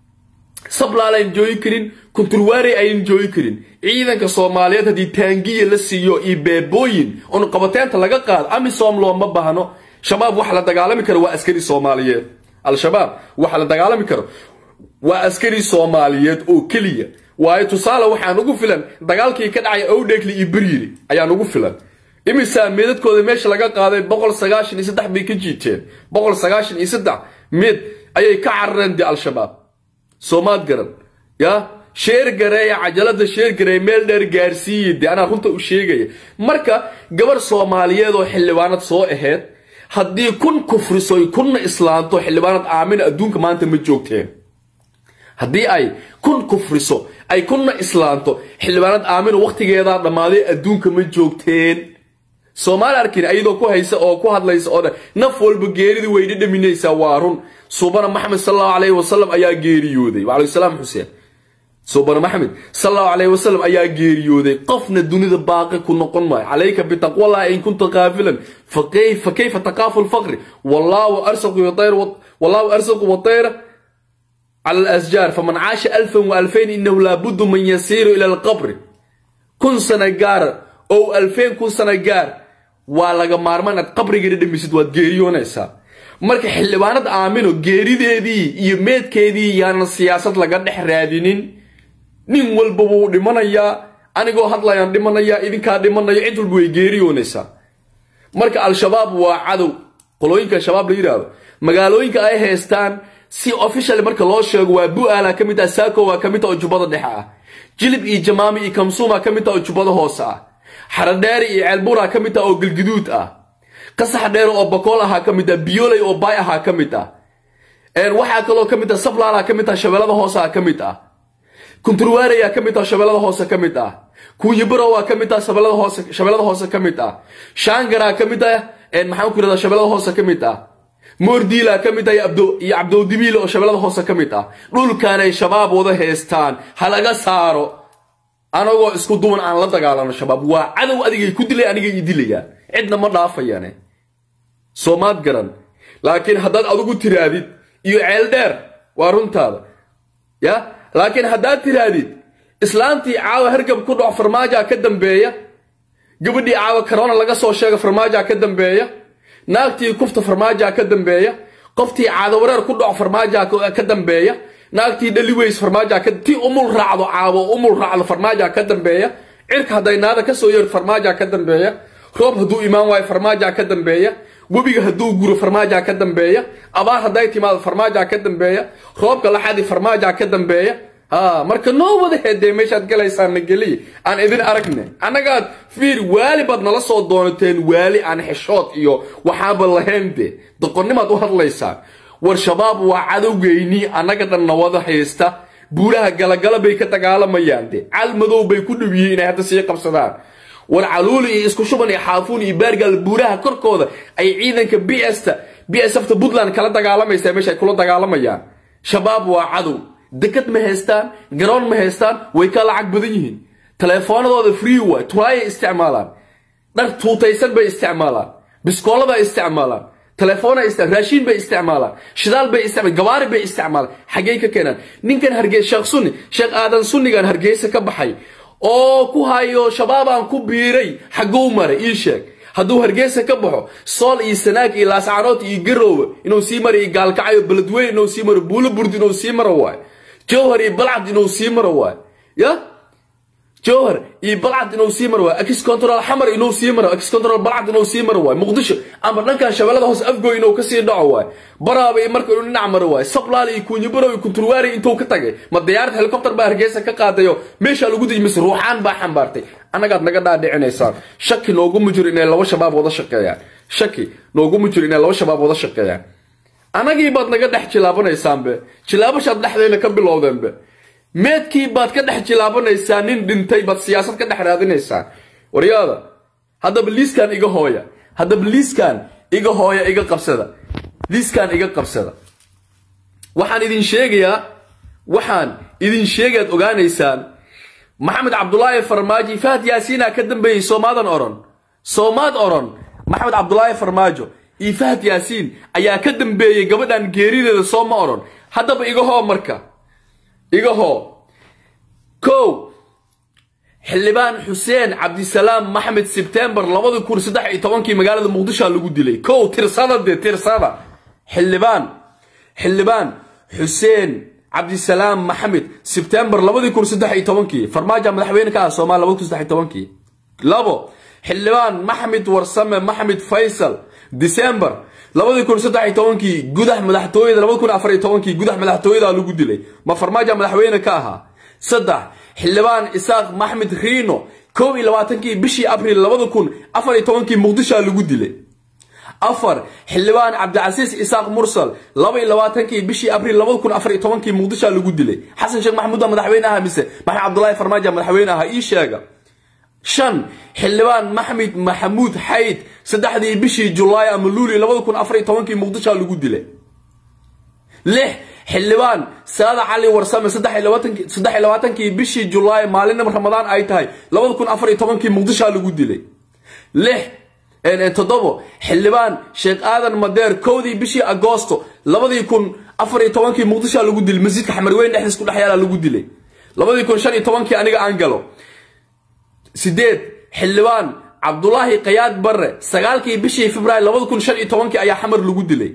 sablaal aynan joogi karin kunturwaarey aynan joogi karin ciidanka soomaaliyeed haddii taangiya la siiyo iyo beebooyin oon qabateenta laga qaado amisom looma baahno shabaab waxa la dagaalami karo waa askari soomaaliyeed al-shabaab waxa la dagaalami karo waa askari soomaaliyeed oo keliya waayo tusaale waxaan ugu filan dagaalkii ka dhacay owdheegli iyo beryiri ayaan ugu filan imisaa meedadkooda meesha laga qaaday boqol sagaashan iyo saddex bay ka jiiteen boqol sagaashan iyo saddex meed ayay ka carareen de al-shabaab soomaad garan ya sheergareeya cajalada sheergareeya meel dheer gaarsiiya de anaa runta u sheegaya marka gabar soomaaliyeed oo xildhibaanad soo aheyd haddii kun kufrisoy kunna islaanto xildhibaanad aamina adduunka maanta ma joogteen haddii ay kun kufriso ay kunna islaanto xildhibaanad aamina wakhtigeedaa dhammaaday adduunka ma joogteen soomaali arkin ayadoo ku haysa oo ku hadlaysa oo dhan naf walba geeridii way dhadhaminaysaa waa run suubana maxamed sal allahu calayhi wasalam ayaa geeriyooday wacalayhi salaam xuseen suubana maxamed sal allahu calayhi wasalam ayaa geeriyooday qofna dunida baaqi ku noqon maayo calayka bitaqwallahi in kunta qaafilan fa kayfa taqaafu lfaqri wallaahu arsaqu yatayr wallaahu arsaqu watayra على الأشجار فمن عاش ألفا وألفين إنه لابد من يسير إلى القبر كن سنة جار أو ألفين كن سنة جار ولا مارمان القبر جريد مسد وتجيريون إسا marka xildhibaanad aamino geerideedii iyo meedkeedii yaanan siyaasad laga dhex raadinin nin walba wuu dhimanayaa anigoo hadlayaan dhimanayaa idinkaa dhimanayo cid walba way geeriyoonaysaa marka al-shabaab waa cadow qolooyinka shabaab la yidhaahdo magaalooyinka ay haystaan si official marka loo sheego waa bu-aala ka mid ah saako waa ka mid ah oo jubbada dhexe ah jilib iyo jamaami iyo kamsuuma ka mid ah oo jubbada hoose ah xaradheeri iyo ceelbuura ka mid ah oo galguduud ah qasax dheer oo bakool ahaa ka mid ah biyooley oo baay ahaa ka mid ah waxaa kaloo ka mid ah sablaala ka mid ah shabeellada hoose ah ka mid ah kunturwaaraya ka mid ah shabeellada hoose ka mid ah kuunyibaro waa ka mid ah shabeellada hoose shabeellada hoose ka mid ah shaangara ka mid ah maxaan ku yidhahdaa shabeellada hoose ka mid ah moordiila ka mid ah iyo cabdowdibiil oo shabeellada hoose ka mid ah dhulkan ay shabaab wada haystaan ha laga saaro anagoo isku duwan aan la dagaalano shabaab waa cadow adigay ku dilay aniga ii dilayaan cidna ma dhaafayane soomaad garan laakiin haddaad adigu tiraadid iyo ceel dheer waa runtaada ya laakiin haddaad tiraadid islaantii caawa hargab ku dhaco farmaajaa ka dambeeya gabadhii caawa karona laga soo sheega farmaajaa ka dambeeya naagtii kufta farmaajaa ka dambeeya qoftii caadawareer ku dhaco farmaajaa ka dambeeya naagtii dhaliweys farmaajaa tii umul raacdo caawo umul raacdo farmaajaa ka dambeeya cirka hadday naada ka soo yeer farmaajaa ka dambeeya roob hadduu imaan waayo farmaajaa ka dambeeya webiga hadduu guro farmaajaa ka dambeeya abaar hadday timaado farmaajaa ka dambeeya roobka laxadi farmaajaa ka dambeeya ha marka noo wada heedee meeshaad galaysaan na geliya aan idin aragne annagaad fiir waali baad nala soo doonateen waali aan xeshood iyo waxaaba lahayn de doqonnimaad u hadlaysaan war shabaab waa cadowgeynii annaga dhan nawada haysta buuraha galagala bay ka dagaalamayaan de cal madow bay ku dhow yihiin inay hadda sii qabsadaan war caluuli iyo isku shuban iyo xaafuun iyo baargaal buuraha korkooda ay ciidanka b sta b s fta puntland kala dagaalamaysaa meesha ay kula dagaalamayaan shabaab waa cadow dekad ma haystaan garoon ma haystaan way ka lacag badan yihiin taleefoonadooda free way turaayay isticmaalaan dhar tuutaysan bay isticmaalaan biskooladay isticmaalaan telefoona raashiin bay isticmaalaan shidaal bay isticmaalaan gabaari bay isticmaalaan xaggey ka keenaan ninkan hargeysa sheekh sunni sheekh aadan sunnigan hargeysa ka baxay oo ku hayo shabaabaan ku biiray xagguu maray ii sheeg hadduu hargeysa ka baxo sool iyo sanaag iyo laascaanood iyo garoowe inuu sii maro iyo gaalkacayo beledweyne inuu sii maro buulo burd inuu sii maro waayo jowhar iyo balcad inuu sii maro waayo ya jowhar iyo balcad inuu sii maro waayo ex control xamar inuu sii maro ex control balcad inuu sii maro waayo muqdisho ama dhankan shabeellada hoose afgoy inuu kasii dhaco waayo baraaba iyo marka inuu dhinac maro waayo sablaal iyo kuunyibarow iyo kunturwaari intuu ka tagay ma diyaarad helicopter baa hargeysa ka qaadayo meeshaa lagu deji mise ruuxaan baa xambaartay annagaad naga dhaadhicinaysaan shaki nooguma jiro inay laba shabaab wada shaqeeyaan shaki nooguma jiro inay laba shabaab wada shaqeeyaan annagii baad naga dhex jilaabanaysaanbe jilaabashaad dhexdayna ka bilowdeenbe meedkii baad ka dhex jilaabanaysaa nin dhintay baad siyaasad ka dhex raadinaysaan waryaada haddaba liiskan iga hooya haddaba liiskan iga hooya iga qabsada liiskan iga qabsada waxaan idin sheegayaa waxaan idin sheegaad ogaanaysaan maxamed cabdulaahi farmaajo fahad yaasiina ka dambeeyey soomaadan oran soomaad oran maxamed cabdulaahi farmaajo iyo fahad yaasiin ayaa ka dambeeyey gabadhan geerideeda soo ma oran haddaba iga hoo marka iga hoo kow xildhibaan xuseen cabdisalaam maxmed sebtembar labadi kun saddex iyo tobankii magaalada muqdishoa lagu dilay kow tirsada dee tirsada xildhibaan xildhibaan xuseen cabdisalaam maxamed sebtembar labadii kun saddex iyo tobankii farmaajo madaxweyne ka ah soomaaliya labadi kun saddex iyo tobankii labo xildhibaan maxmed warsame maxmed faysal disembar labadii kun saddex iyo tobankii gudax madaxtooyada labadi kun afar iyo tobankii gudax madaxtooyada lagu dilay ma farmaajo madaxweyne ka ahaa saddex xildhibaan isaaq maxmed riino kow iyo labaatankii bishii abriil labada kun afar iyo tobankii muqdishoa lagu dilay afar xildhibaan cabdicasiis isaaq mursal laba iyo labaatankii bishii abriil labada kun afar iyo tobankii muqdishoa lagu dilay xasan sheekh maxamuuda madaxweyne aha mise maxamed cabdulaahi farmaajo madaxweyne aha ii sheega shan xildhibaan maxmed maxamuud xayd saddexdii bishii julaay ama luuli labada kun afar iyo tobankii muqdishoa lagu dilay lix xildhibaan saada cali warsame saddex iyo labaatankii bishii julaay maalin ramadaan ay tahay labada kun afar iyo tobankii muqdishoa lagu dilay lix toddobo xildhibaan sheekh aadan madeer kowdii bishii agoosto labadii kun afar iyo tobankii muqdishoa lagu dilay masjidka xamarweyn dhexdiis ku dhex yaala lagu dilay labadii kun shan iyo tobankii aniga aan galo sideed xildhibaan cabdulaahi kayaad barre sagaalkii bishii februaar labada kun shan iyo tobankii ayaa xamar lagu dilay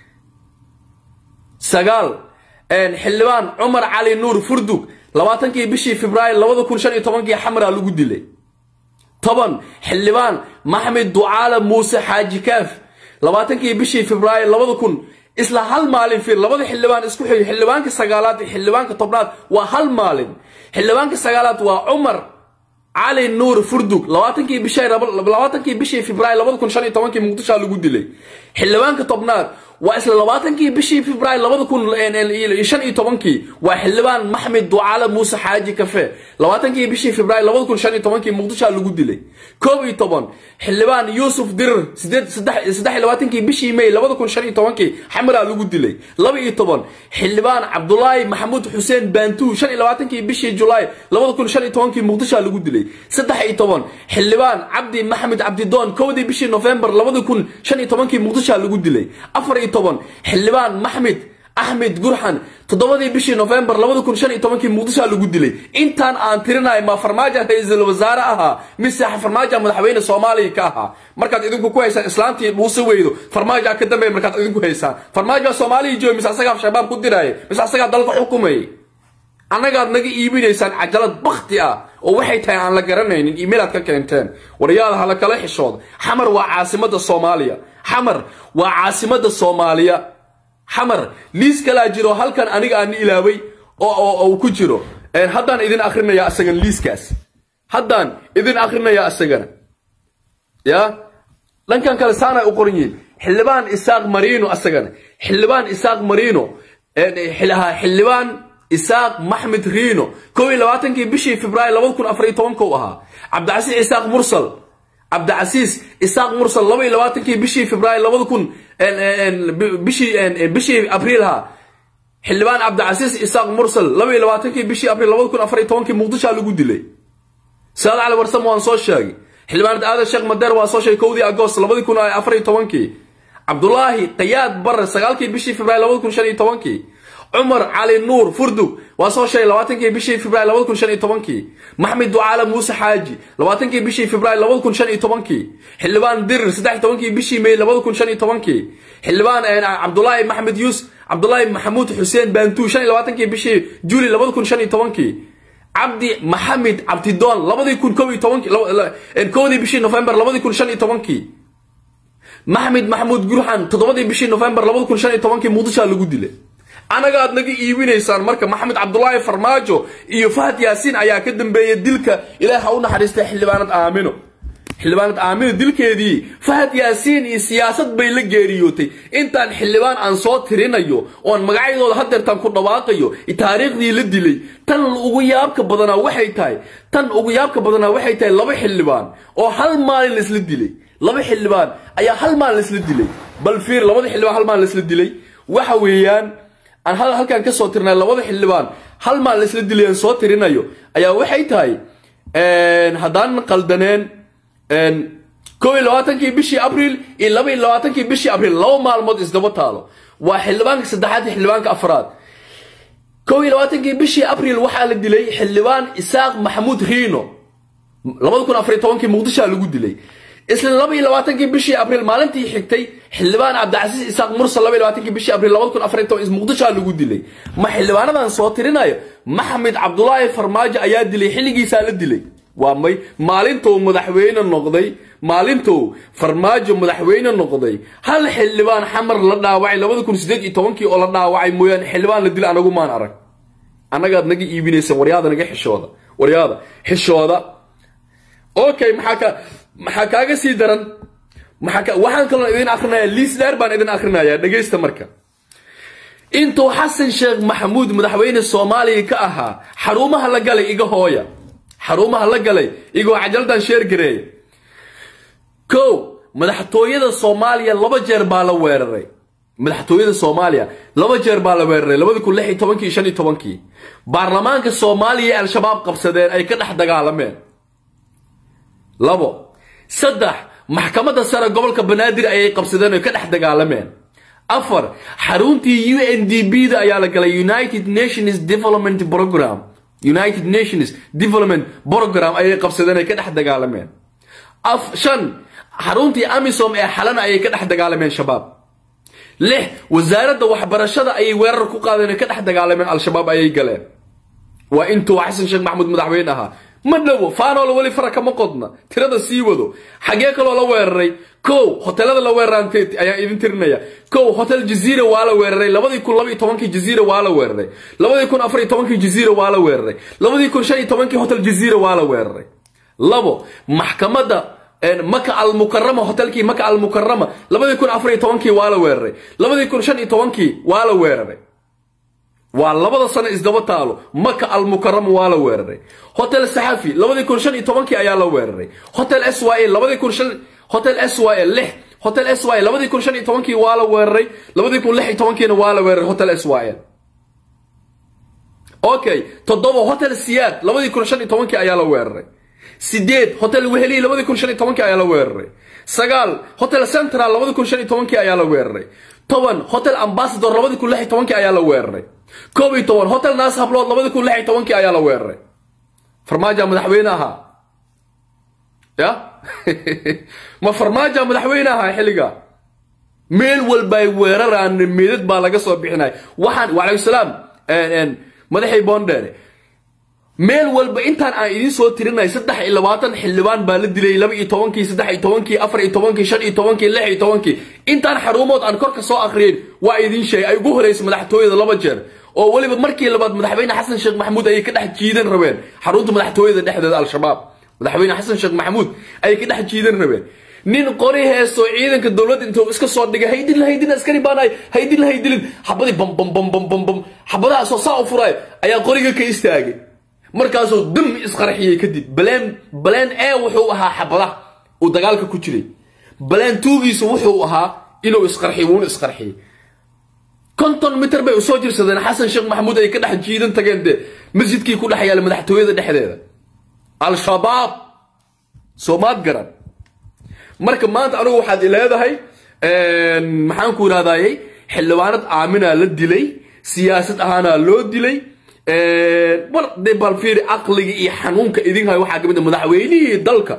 sagaal xildhibaan cumar cali nuur furdug labaatankii bishii februaar labada kun shan iyo tobankii xamara lagu dilay toban xildhibaan maxmed ducaale muuse xaaji kaaf labaatankii bishii februaar labada kun isla hal maalin fiir labada xildhibaan isku xigay xildhibaanka sagaalaad iyo xildhibaanka tobnaad waa hal maalin xildhibaanka sagaalaad waa cumar cali nuur furdug labaatankii bishii labaatankii bishii februaar labada kun shan iyo tobankii muqdishoa lagu dilay xildhibaanka tobnaad waa isla labaatankii bishii februaar labada kun shan iyo tobankii waa xildhibaan maxmed ducaale muuse xaaji kafe labaatankii bishii februaar labada kun shan iyo tobankii muqdishoa lagu dilay koob iyo toban xildhibaan yuusuf dirir sideed saddex iyo labaatankii bishii may labada kun shan iyo tobankii xamiraa lagu dilay laba iyo toban xildhibaan cabdulaahi maxamuud xuseen baantuu shan iyo labaatankii bishii julaay labada kun shan iyo tobankii muqdishoa lagu dilay saddex iyo toban xildhibaan cabdi maxamed cabdidoon kowdii bishii nofembar labada kun shan iyo tobankii muqdishoa lagu dilay afar iyo toban xildhibaan maxmed axmed gurxan toddobadii bishii nofembar labada kun shan iyo tobankii muqdishoa lagu dilay intaan aan tirinayo ma farmaajo ra-iisul wasaare ahaa mise farmaajo madaxweyne soomaaliya ka ahaa markaad idinku ku haysaan islaantii dhuuse weydo farmaajo ka dambeeya markaad idinku haysaan farmaajo soomaaliya jooga mise asagaa shabaab ku diraaye mise asagaa dalka xukumayay annagaad naga iibinaysaan cajalad bakti ah oo waxay tahay aan la garanaynin iimaylaad ka keenteen waryaada hala kala xishooda xamar waa caasimada soomaaliya xamar waa caasimada soomaaliya xamar liis kalaa jiro halkan aniga aan ilaaway oo ku jiro haddaan idin akrinaya isagan liiskaas haddaan idin akrinaya isagana ya dhankan kale saanay u qoran yihiin xildhibaan isaaq marino isagana xildhibaan isaaq marino xildhibaan isaaq maxmed riino kow iyo labaatankii bishii februaar labada kun afar iyo tobanka u ahaa cabdicasiis isaaq mursal cabdicasiis isaaq mursal laba iyo labaatankii bishii februaar labada kun bishii bishii abriilha xildhibaan cabdicasiis isaaq mursal laba iyo labaatankii bishii abriil labada kun afar iyo tobankii muqdishoa lagu dilay saad cali warsamo waan soo sheegay xildhibaan aadan sheekh madeer waan soo sheegay kowdii agost labadii kun afar iyo tobankii cabdulaahi qayaad bare sagaalkii bishii februaar labada kun shan iyo tobankii cumar cali nuur furdug waa soo sheegay labaatankii bishii februaar labada kun shan iyo tobankii maxmed ducaale muuse xaaji labaatankii bishii februaar labada kun shan iyo tobankii xildhibaan dirir saddex tobankii bishii may labada kun shan iyo tobankii xildhibaan cabdulaahi maxmed yuus cabdulaahi maxamuud xuseen baantuu shan iyo labaatankii bishii juuli labada kun shan iyo tobankii cabdi maxamed cabdidoon labadii kun kow iyo tobankii kowdii bishii nofembar labadii kun shan iyo tobankii maxmed maxamuud gurxan toddobadii bishii nofembar labada kun shan iyo tobankii muqdishoa lagu dilay anaga aad naga iibinaysaan marka maxamed cabdulaahi farmaajo iyo fahad yaasiin ayaa ka dambeeya dilka ilaah ha u naxariistay xildhibaanad aamino xildhibaanad aamino dilkeedii fahad yaasiin iyo siyaasad bay la geeriyootay intaan xildhibaan aan soo tirinayo oon magacyadooda hadeertaan ku dhawaaqayo taariikhdii la dilay tan ugu yaabka badanaa waxay tahay tan ugu yaabka badanaa waxay tahay laba xildhibaan oo hal maalin laisla dilay laba xildhibaan ayaa hal maalin laisla dilay bal fiir labada xildhibaan hal maalin laisla dilay waxa weeyaan aan halkaan ka soo tirnay labada xildhibaan hal maal laisla dilay aan soo tirinayo ayaa waxay tahay haddaan qaldaneen kow iyo labaatankii bishii abriil iyo laba iyo labaatankii bishii abriil laba maalmood isdaba taalo waa xildhibaanka saddexaad iyo xildhibaanka afraad kow iyo labaatankii bishii abriil waxaa la dilay xildhibaan isaaq maxamuud riino labada kun afariyo tobankii muqdishoa lagu dilay isla laba iyo labaatankii bishii abriil maalintii xigtay xildhibaan cabdicasiis isaaq mursal laba iyo labaatankii bishii abriil labada kun afariyo toban muqdishoa lagu dilay ma xildhibaanadan soo tirinayo maxamed cabdulaahi farmaajo ayaa dilay xilligiisaa la dilay waa may maalintou madaxweyne noqday maalintou farmaajo madaxweyne noqday hal xildhibaan xamar la dhaawacay labada kun sideed iyo tobankii oo la dhaawacay mooyaane xildhibaan la dila anagu maan arag annagaad naga iibinaysan waryaada naga xishooda waryaada xishooda okay maxaa ka maxaa kaaga sii daran waxaan kaloo idin akrinaya liis dheer baan idin akrinaya dhegaysta marka intuu xasan sheekh maxamuud madaxweyne soomaaliya ka ahaa xarumaha la galay iga hooya xarumaha la galay igoo cajaldan sheergareeya kow madaxtooyada soomaaliya laba jeer baa la weeraray madaxtooyada soomaaliya laba jeer baa la weeraray labadi kun lix iyo tobankii shan iyo tobankii baarlamaanka soomaaliya ee al-shabaab qabsadeen ay ka dhex dagaalameen labo saddex maxkamadda sare gobolka banaadir ayay qabsadeen oo ka dhex dagaalameen afar xaruntii u n d b da ayaa la galay united nations development program united nations development program ayay qabsadeen ay ka dhex dagaalameen shan xaruntii amisom ee xalana ayay ka dhex dagaalameen shabaab lix wasaaradda waxbarashada ayay weerar ku qaadeen ay ka dhex dagaalameen al-shabaab ayay galeen waa intuu xasan sheekh maxamuud madaxweyne ahaa ma dhowo faanoola weli fara kama qodna tirada sii wado xagee kaloo la weeraray kow hotelada la weeraraan ayaan idin tirinaya kow hotel jaziira waa la weeraray labadii kun laba iyo tobankii jaziira waa la weeraray labadii kun afar iyo tobankii jaziira waa la weeraray labadii kun shan iyo tobankii hotel jaziira waa la weeraray labo maxkamadda maka almukarama hotelkii maka almukarama labadii kun afar iyo tobankii waa la weeraray labadii kun shan iyo tobankii waa la weeraray waa labada sano isdaba taalo maka almukarama waa la weeraray hotel saxafi labadii kun shan iyo tobankii ayaa la weeraray hotel s y labadii kun shan hotel s y lix hotel s y labadii kun shan iyo tobankii waa la weeraray labadii kun lix iyo tobankiina waa la weeraray hotel s y okay toddoba hotel siyaad labadii kun shan iyo tobankii ayaa la weeraray sideed hotel weheliyi labadii kun shan iyo tobankii ayaa la weeraray sagaal hotel central labadii kun shan iyo tobankii ayaa la weeraray toban hotel ambassador labadii kun lix iyo tobankii ayaa la weeraray koob iyo toban hotel naas hablood labadii kun lix iyo tobankii ayaa la weeraray farmaaja madaxweyne ahaa ya ma farmaaja madaxweyne ahaa xilliga meel walbay weeraraan meedad baa laga soo bixinay waxaan wacalaykum salaam madaxii boondheere meel walba intaan aan idiin soo tirinay saddex iyo labaatan xildhibaan baa la dilay laba iyo tobankii saddex iyo tobankii afar iyo tobankii shan iyo tobankii lix iyo tobankii intaan xaruumood aan korka soo akriyin waa idiin sheegay ay ugu horeysay madaxtooyada laba jeer oo weliba markii labaad madaxweyne xasan sheekh maxamuud ayay ka dhex jiidan rabeen xarunta madaxtooyada dhexdeeda al-shabaab madaxweyne xasan sheekh maxamuud ayay ka dhex jiidan rabeen nin qori heesto ciidanka dowladda intuu iska soo dhigay haydin haydin askari baanahay haydin haydilin xabadii bam bam bam bam bam bam xabadahaasoo saa u furaay ayaa qoriga ka istaagay markaasuu dam isqarxiyey kadib baleen baleen e wuxuu ahaa xabada uu dagaalka ku jiray baleen tuugiisu wuxuu ahaa inuu isqarxiyo wuuna isqarxiyey konton mitir bay usoo jirsadeen xasan sheekh maxamuud ay ka dhex jiidan tageen dee masjidkii ku dhex yaala madaxtooyada dhexdeeda al-shabaab soomaad garan marka maanta anugu waxaad ileedahay maxaan ku idhahdayey xildhibaanad aaminaa la dilay siyaasad ahaanaa loo dilay war de bal fiiri caqliga iyo xanuunka idin hayo waxaa kamid madaxweynihii dalka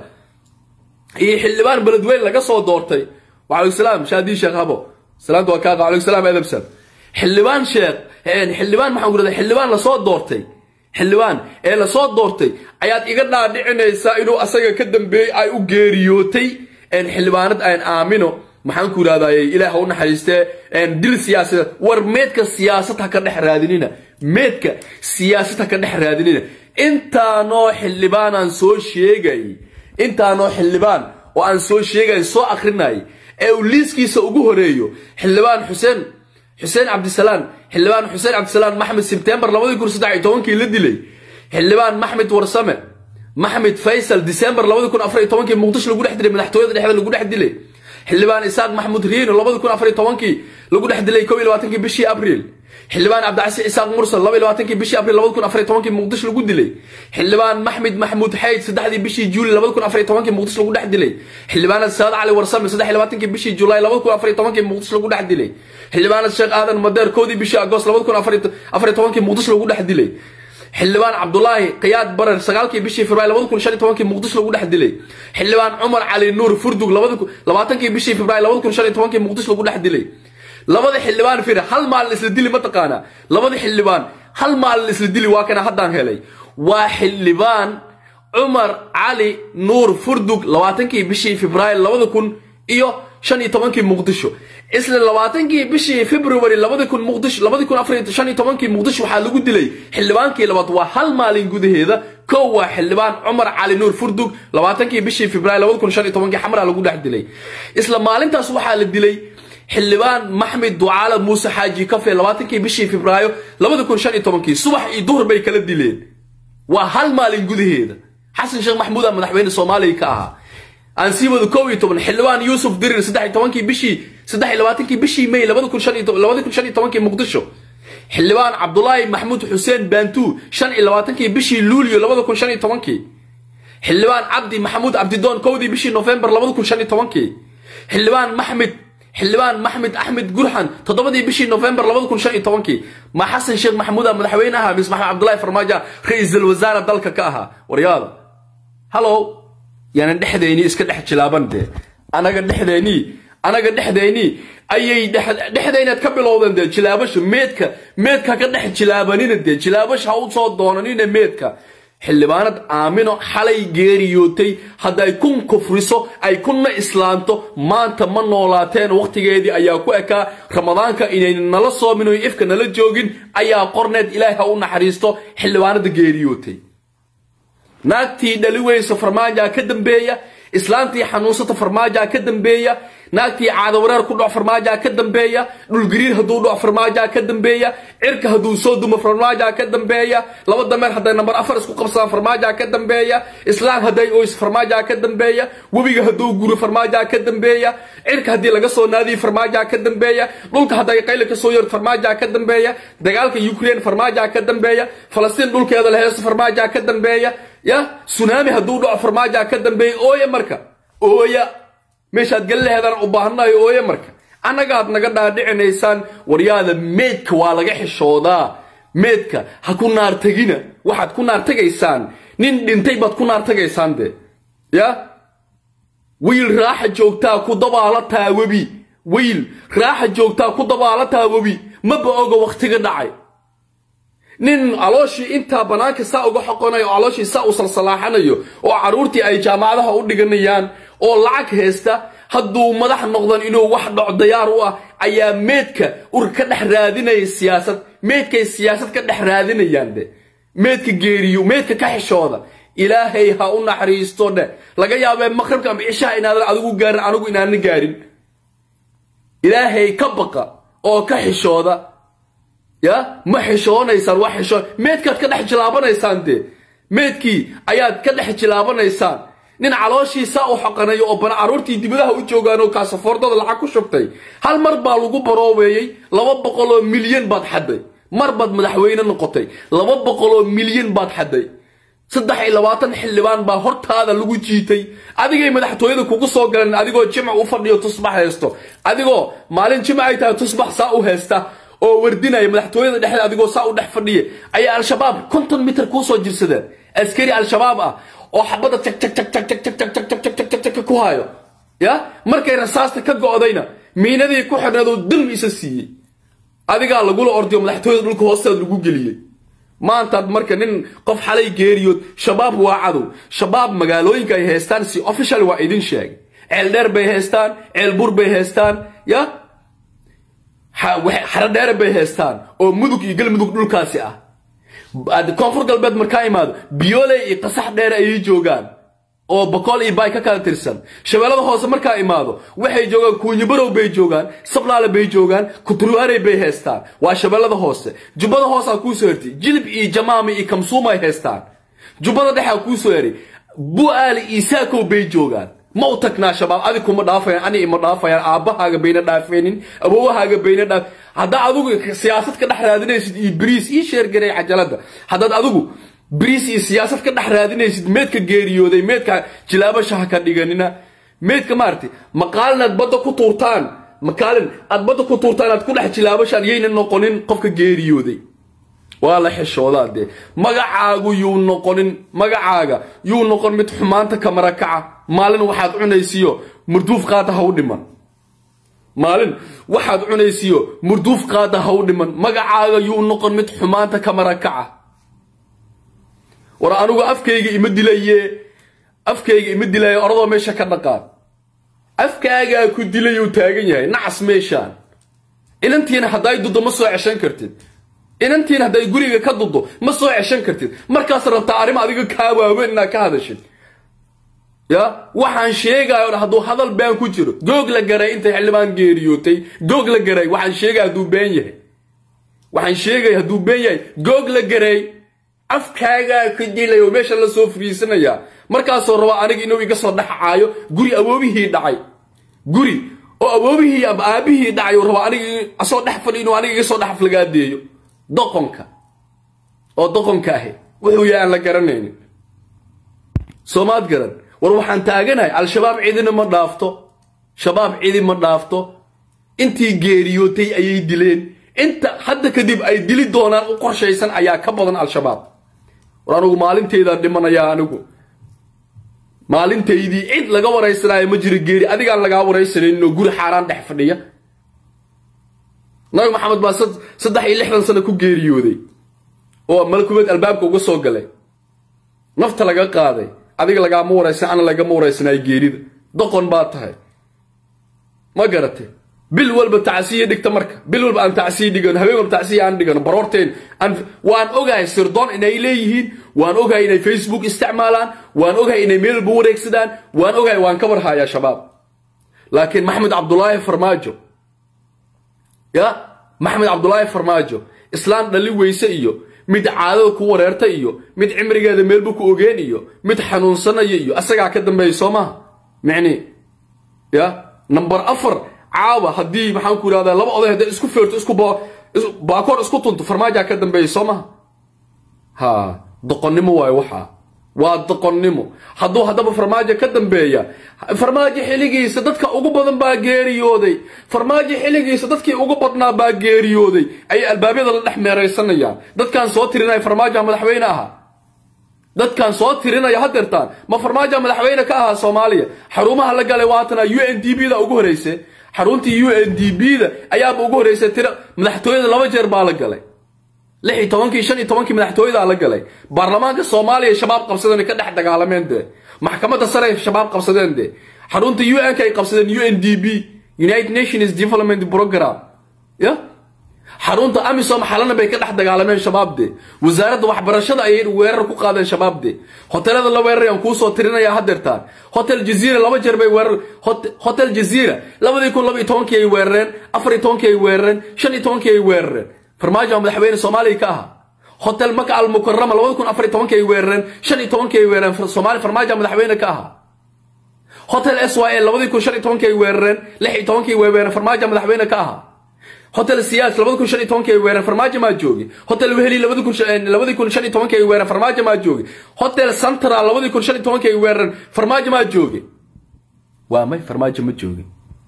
iyo xildhibaan beledweyne laga soo doortay wacalaykum salaam shaadii sheekh habo salaamta waa kaada wacalaykum salaam edabsan xildhibaan sheekh xildhibaan maxaan ku idhahdaa xildhibaan lasoo doortay xildhibaan ee lasoo doortay ayaad iga dhaadhicinaysaa inuu asaga ka dambeeyey ay u geeriyootay xildhibaanad aan aamino maxaan ku idhahdaye ilaah ha u naxariistee dil siyaasadeed war meedka siyaasad ha ka dhex raadinina meedka siyaasad ha ka dhex raadinina intaanoo xildhibaan aan soo sheegay intaanoo xildhibaan oo aan soo sheegay soo akrinay ee uu liiskiisa ugu horeeyo xildhibaan xuseen xuseen cabdisalaan xildhibaan xuseen cabdisalaan maxmed sebtembar labadii kun saddex iyo tobankii la dilay xildhibaan maxmed warsame maxmed faysal december labadi kun afar iyo tobankii muqdisho lagu dhex dilay madaxtooyada dhexda lagu dhex dilay xildhibaan isaaq maxamuud riino labadi kun afar iyo tobankii lagu dhex dilay kow iyo labaatankii bishii abriil xildhibaan cabdicasi isaaq mursal laba iyo labaatankii bishii abriil labadi kun afar iyo tobankii muqdisho lagu dilay xildhibaan maxmed maxamuud xayd saddexdii bishii juuli labadi kun afar iyo tobankii muqdisho lagu dhex dilay xildhibaanad saad cali warsame saddex iyo labaatankii bishii julaay labadi kun afar iyo tobankii muqdisho lagu dhex dilay xildhibaanad sheekh aadan madeer kowdii bishii agost labadi kun afar iyo tobankii muqdisho lagu dhex dilay xildhibaan cabdulaahi kayaad barer sagaalkii bishii februaar labadi kun shan iyo tobankii muqdisho lagu dhex dilay xildhibaan cumar cali nuur furdug labaatankii bishii februaar labadi kun shan iyo tobankii muqdisho lagu dhex dilay labada xildhibaan fir hal maalin isla dili ma taqaanaa labada xildhibaan hal maalin isla dili waa kana haddaan helay waa xildhibaan cumar cali nuur furdug labaatankii bishii februaar labada kun iyo shan iyo tobankii muqdisho isla labaatankii bishii february labadi kun muqdisho labadi kun afar shan iyo tobankii muqdisho waxaa lagu dilay xildhibaankii labaad waa hal maalin gudaheeda kow waa xildhibaan cumar cali nuur furdug labaatankii bishii februaar labadi kun shan iyo tobankii xamra lagu dhex dilay isla maalintaas waxaa la dilay xildhibaan maxmed ducaala muuse xaaji kafe labaatankii bishii febraayo labadi kun shan iyo tobankii subax iyo duhur bay kala dileen waa hal maalin gudaheeda xasan sheekh maxamuud aa madaxweyne soomaaliya ka ahaa aan sii wado kow iyo toban xildhibaan yuusuf dirir saddex iyo tobankii bishii saddex iyo labaatankii bishii may labadi kun shan iyo labadi kun shan iyo tobankii muqdisho xildhibaan cabdulaahi maxamuud xuseen baantuu shan iyo labaatankii bishii luulyo labada kun shan iyo tobankii xildhibaan cabdi maxamuud cabdidoon kowdii bishii nofembar labada kun shan iyo tobankii xildhibaan maxmed xildhibaan maxmed axmed gurxan toddobadii bishii nofembar labada kun shan iyo tobankii ma xasan sheekh maxamuud aa madaxweyne ahaa mis maxamed cabdulaahi farmaajo ra-iisul wasaare dalka ka ahaa waryaada hallow yaanan dhexdeynii iska dhex jilaaban dee anaga dhexdeynii anaga dhexdeynii ayay dhexdaynaad ka bilowdeen dee jilaabasha meedka meedka ka dhex jilaabanina dee jilaabasha ha u soo doonanina meedka xildhibaanad aamino xalay geeriyootay hadday kun kufriso ay kunna islaanto maanta ma noolaateen wakhtigeedii ayaa ku ekaa ramadaanka inayna nala soomin oy ifka nala joogin ayaa qorneed ilaahay ha u naxariisto xildhibaanada geeriyootay naagtii dhali weyso farmaaja ka dambeeya islaantii xanuunsata farmaajaa ka dambeeya naagtii caadawareer ku dhac farmaajaa ka dambeeya dhulgariir hadduu dhac farmaajaa ka dambeeya cirka hadduu soo dumo farmaajaa ka dambeeya laba dameer hadday nambar afar isku qabsadaan farmaajaa ka dambeeya islaan hadday oys farmaajaa ka dambeeya webiga hadduu guro farmaajaa ka dambeeya cirka haddii laga soo naadiyo farmaajaa ka dambeeya dhulka hadday qayli ka soo yar farmaajaa ka dambeeya dagaalka ukraine farmaajaa ka dambeeya falastiin dhulkeeda la heesto farmaajaa ka dambeeya ya sunaami hadduu dhaco farmaajaa ka dambeeya ooya marka ooya meeshaad gali laheedaan u baahanayo ooye marka annagaad naga dhaadhicinaysaan waryaada meedka waa laga xishoodaa meedka ha ku naartegina waxaad ku naartegaysaan nin dhintay baad ku naartegaysaan de ya wiil raaxa joogtaa ku dabaalataa webi wiil raaxa joogtaa ku dabaalataa webi maba oga wakhtiga dhacay nin calooshii intaa bannaanka saa uga xoqonayo oo calooshii saa u salsalaaxanayo oo carruurtii ay jaamacadaha u dhiganayaan oo lacag haysta hadduu madax noqdan inuu wax dhaco dayaar u ah ayaa meedka ur ka dhex raadinaya siyaasad meedkay siyaasad ka dhex raadinayaan de meedka geeriyo meedka ka xishooda ilaahay ha u naxariisto dhe laga yaabee maqribka ama cishaha inaadan adigu gaarin anigu inaana gaarin ilaahay ka baqa oo ka xishooda ya ma xishoonaysaan wax xishoo meedkaad ka dhex jilaabanaysaan dee meedkii ayaad ka dhex jilaabanaysaan nin calooshiisa u xoqanayo oo bana carruurtii dibadaha u joogaan oo kaasafoordada lacag ku shubtay hal mar baa lagu baroobeeyey laba boqol oo milyan baad xadday mar baad madaxweyne noqotay laba boqol oo milyan baad xadday saddex iyo labaatan xildhibaan baa hortaada lagu jiitay adigay madaxtooyada kugu soo galeen adigoo jimc u fadhiyo tusbax haysto adigoo maalin jimc ay tahay tusbax saa u haysta oo wardinaya madaxtooyada dhexda adigoo saa u dhex fadhiya ayaa al-shabaab konton mitir kuu soo jirsadeen askari al-shabaab ah oo xabadda jag jag jag jag jag jag jag jag jag jag jag jag ku hayo ya markay rasaasta ka go'dayna miinadii ku xidhnaadoo dam isa siiyey adigaa lagula ordiyo madaxtooyada dhulka hoosteeda lagu geliyey maantaad marka nin qof xalay geeriyood shabaab waa cadow shabaab magaalooyinka ay haystaan si official waa idin sheegay ceel dheer bay haystaan ceel bur bay haystaan ya xaro dheere bay haystaan oo mudug iyo galmudug dhulkaasi ah koonfur galbeed markaa imaado biyooley iyo qasax dheere ayay joogaan oo boqol iyo bay ka kala tirsan shabeellada hoose markaa imaado waxay joogaan kuunyibarow bay joogaan sablaale bay joogaan kuturwaarey bay haystaan waa shabeellada hoose jubbada hoosaa kuusoo hertay jilib iyo jamaami iyo kamsuum ay haystaan jubbada dhexaa kuusoo heray bu'aali iyo saakow bay joogaan ma u tagnaa shabaab adi kuma dhaafayaan ani ima dhaafayaan aabbahaaga bayna dhaafaynin awowahaaga bayna dhaaf haddaa adigu siyaasad ka dhex raadinaysid iyo bariis ii sheergaray cajalada haddaad adigu bariis iyo siyaasad ka dhex raadinaysid meedka geeriyooday meedka jilaabashaha ka dhiganina meedka maaragtay maqaalin aad badda ku tuurtaan maqaalin aad badda ku tuurtaan aad ku dhex jilaabashaan yayna noqonin qofka geeriyooday waa la xishoodaa dee magacaagu yuu noqonin magacaaga yuu noqon mid xumaanta ka marakaca maalin waxaad cunaysiyo murduuf qaada ha u dhiman maalin waxaad cunaysiyo murduuf qaada ha u dhiman magacaaga yuu noqon mid xumaanta ka marakaca war anugu afkayga ima dilaye afkayga ima dilaye oradoo meesha ka dhaqaan afkaagaa ku dilayuu taagan yahay nacas meeshaan inantiina hadday duddo ma soo ceshan kartid inantiina hadday guriga ka duddo ma soo ceshan kartid markaas rabtaa arrimo adiga kaa waaweyn inaad ka hadashid ya waxaan sheegayo dha hadduu hadal been ku jiro goog la garay intay xildhibaan geeriyootay goog la garay waxaan sheegaya hadduu been yahay waxaan sheegaya hadduu been yahay goog la garay afkaagaa ka dilay oo meesha la soo fariisanayaa markaasoo rabaa aniga inuu iga soo dhexcaayo guri awoobihii dhacay guri oo awoobihii ama aabihii dhacay oo rabaa aniga asoo dhex fadhi inuu aniga iga soo dhex aflagaadeeyo doqonka oo doqonka ahi wuxuu yahay aan la garanaynin soomaad garan war waxaan taaganahay al-shabaab cidina ma dhaafto shabaab cidi ma dhaafto intii geeriyootay ayay dileen inta hadda kadib ay dili doonaan u qorshaysan ayaa ka badan al-shabaab war anugu maalintaydaan dhimanayaa anigu maalintaydii cid laga waraysanaayo ma jiro geeri adigaan lagaa waraysanaynin oo guri xaaraan dhex fadhiya nabi maxamed baa saddex iyo lixdan sano ku geeriyooday oo malakumeed albaabka uga soo galay nafta laga qaaday adiga lagaama waraysan ana lagama waraysanayo geerida doqon baa tahay ma garatay bil walba tacsiye dhigta marka bil walba aan tacsiye dhigano habeen walba tacsiye aan dhigano baroorteen aan waan ogahay sirdoon inay leeyihiin waan ogahay inay facebook isticmaalaan waan ogahay inay meel walba wareegsadaan waan ogahay waan ka warhayaa shabaab laakiin maxamed cabdulaahi farmaajo ya maxamed cabdulaahi farmaajo islaan dhali weyse iyo mid caadada ku wareerta iyo mid cimrigeeda meelba ku ogeen iyo mid xanuunsanaya iyo asagaa ka dambeeya soo maha micni ya number afar caawa haddii maxaan ku idhahdaa laba oday hadday isku feerto isku baakoor isku tunto farmaajaa ka dambeeya soo maha ha doqonnimo waayo waxaa waa doqonnimo hadduu haddaba farmaajo ka dambeeya farmaajo xilligiisa dadka ugu badan baa geeriyooday farmaajo xilligiisa dadkii ugu badnaa baa geeriyooday ayay albaabyada la dhex meeraysanayaan dadkaan soo tirinaya farmaajoa madaxweyne ahaa dadkaan soo tirinaya hadeertaan ma farmaajoa madaxweyne ka ahaa soomaaliya xarumaha la galay waatana u n d b da ugu horeyse xaruntii u n d b da ayaaba ugu horreysay tira madaxtooyada laba jeer baa la galay lix iyo tobankii shan iyo tobankii madaxtooyadaa la galay baarlamaanka soomaaliya shabaab qabsadeen ka dhex dagaalameen dee maxkamadda sare ay shabaab qabsadeen dee xarunta u n ka ay qabsadeen u n d b united nations development program ya xarunta amisom xalana bay ka dhex dagaalameen shabaab de wasaaradda waxbarashada ayay weerar ku qaadeen shabaab de hotelada la weerarayaan kuusoo tirinaya hadeertaan hotel jaziira laba jeer bay weerar hotel jaziira labadii kun laba iyo tobankii ay weerareen afar iyo tobankii ay weerareen shan iyo tobankii ay weerareen farmaajo madaxweyne soomaaliya ka ahaa hotel maka almukarama labada kun afar iyo tobankii ay weerareen shan iyo tobankii ay weerareen soomaali farmaajo madaxweyne ka ahaa hotel s y l labadii kun shan iyo tobankii ay weerareen lix iyo tobankii ay weerareen farmaajo madaxweyne ka ahaa hotel siyaas labada kun shan iyo tobankii ay weerareen farmaajo maa joogi hotel weheli labadi kun labadii kun shan iyo tobankii ay weerareen farmaajo maa joogi hotel central labadii kun shan iyo tobankii ay weerareen farmaajo maa joogi waa may farmaajo ma joogi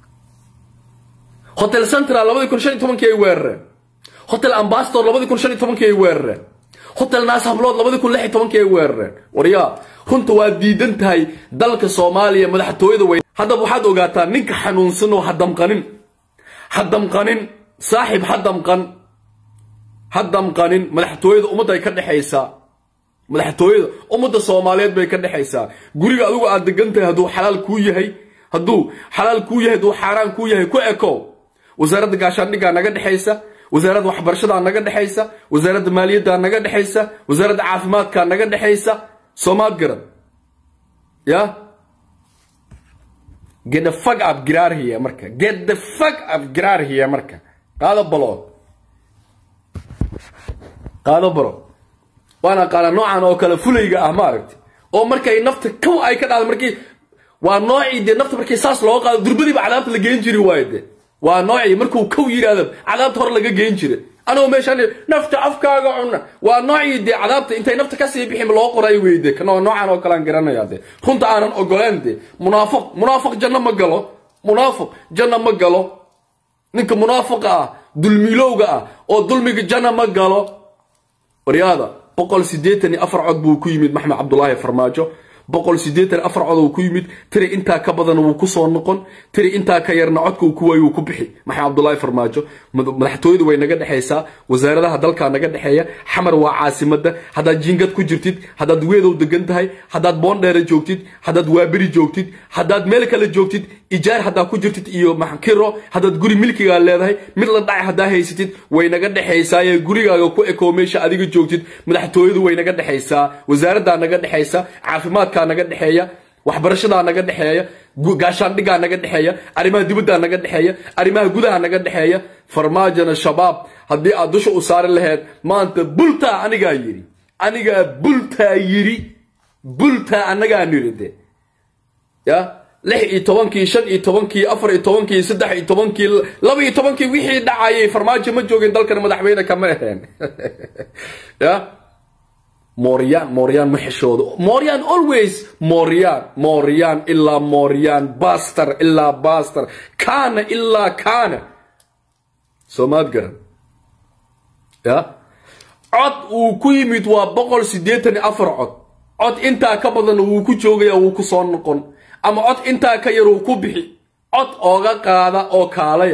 hotel central labadii kun shan iyo tobankii ay weerareen hotel ambassador labadii kun shan iyo tobankii ay weerareen hotel naas hablood labadii kun lix iyo tobankii ay weerareen waryaa runta waa diidan tahay dalka soomaaliya madaxtooyada weyn haddaba waxaad ogaataa ninka xanuunsan oo ha damqanin ha damqanin saaxib ha damqan ha damqanin madaxtooyada ummadda ay ka dhexaysaa madaxtooyada ummadda soomaaliyeed bay ka dhexaysaa guriga adigu aad degan tahay hadduu xalaal kuu yahay hadduu xalaal kuu yahay hadduu xaaraan kuu yahay ku ekow wasaaradda gaashaandhiggaa naga dhexaysa wasaaradda waxbarashadaa naga dhexaysa wasaaradda maaliyaddaa naga dhexaysa wasaaradda caafimaadkaa naga dhexaysa soomaad garan ya get the fuck up giraar here marka get the fuck up giraar here marka qaado balood qaado baro waana qaala noocan oo kale fulayga ah maaragti oo markay nafta kow ay ka dhacdo markii waa noocii dee nafta markii saas looga qaado durbadiiba cadaabta la geen jiri waayo dee waa noocii markuu kow yidhaahdo cadaabta hore laga geen jira anoo meeshaan nafta afkaaga cuna waa noocii dee cadaabta intay nafta kasii bixin loo qoray weyde kanoo noocan oo kalean garanaya dee runta aanan ogoleen dee munaafiq munaafiq janno ma galo munaafiq janno ma galo ninka munaafiqa ah dulmilowga ah oo dulmiga janno ma galo waryaada boqol siddeetan iyo afar cod buu ku yimid maxmed cabdulaahi farmaajo boqol siddeetan afar cod uu ku yimid tiri intaa ka badan wuu ku soo noqon tiri intaa ka yarna codka uu ku waayo wuu ku bixi maxamed cabdulaahi farmaajo madaxtooyadu way naga dhexaysaa wasaaradaha dalkaa naga dhexeeya xamar waa caasimada haddaad jiingad ku jirtid haddaad weedow degan tahay haddaad boondheere joogtid haddaad waaberi joogtid haddaad meel kale joogtid ijaar haddaa ku jirtid iyo maxkiro haddaad guri milkigaa leedahay mid la dhacay haddaa haysatid way naga dhexaysaaye gurigaaga ku ekoo meesha adiga joogtid madaxtooyadu way naga dhexaysaa wasaaraddaa naga dhexaysa caafimaadkaa naga dhexeeya waxbarashadaa naga dhexeeya gaashaandhigaa naga dhexeeya arrimaha dibaddaa naga dhexeeya arrimaha gudaha naga dhexeeya farmaajona shabaab haddii aad dusha u saari laheyd maanta bultaa anigaa yidhi anigaa bultaa yidhi bultaa annagaa nidhi de ya lix iyo tobankii shan iyo tobankii afar iyo tobankii saddex iyo tobankii laba iyo tobankii wixii dhacayay farmaajo ma joogin dalkan madaxweyne kama aheen ya mooryaan mooryaan ma xishoodo mooryaan always mooryaan mooryaan ilaa mooryaan baster ilaa baster kaana ilaa kaana soomaad garan ya cod uu ku yimid waa boqol siddeetan iyo afar cod cod intaa ka badan wuu ku joogaya wuu ku soo noqon ama cod intaa ka yar uu ku bixi cod ooga qaada oo kaalaya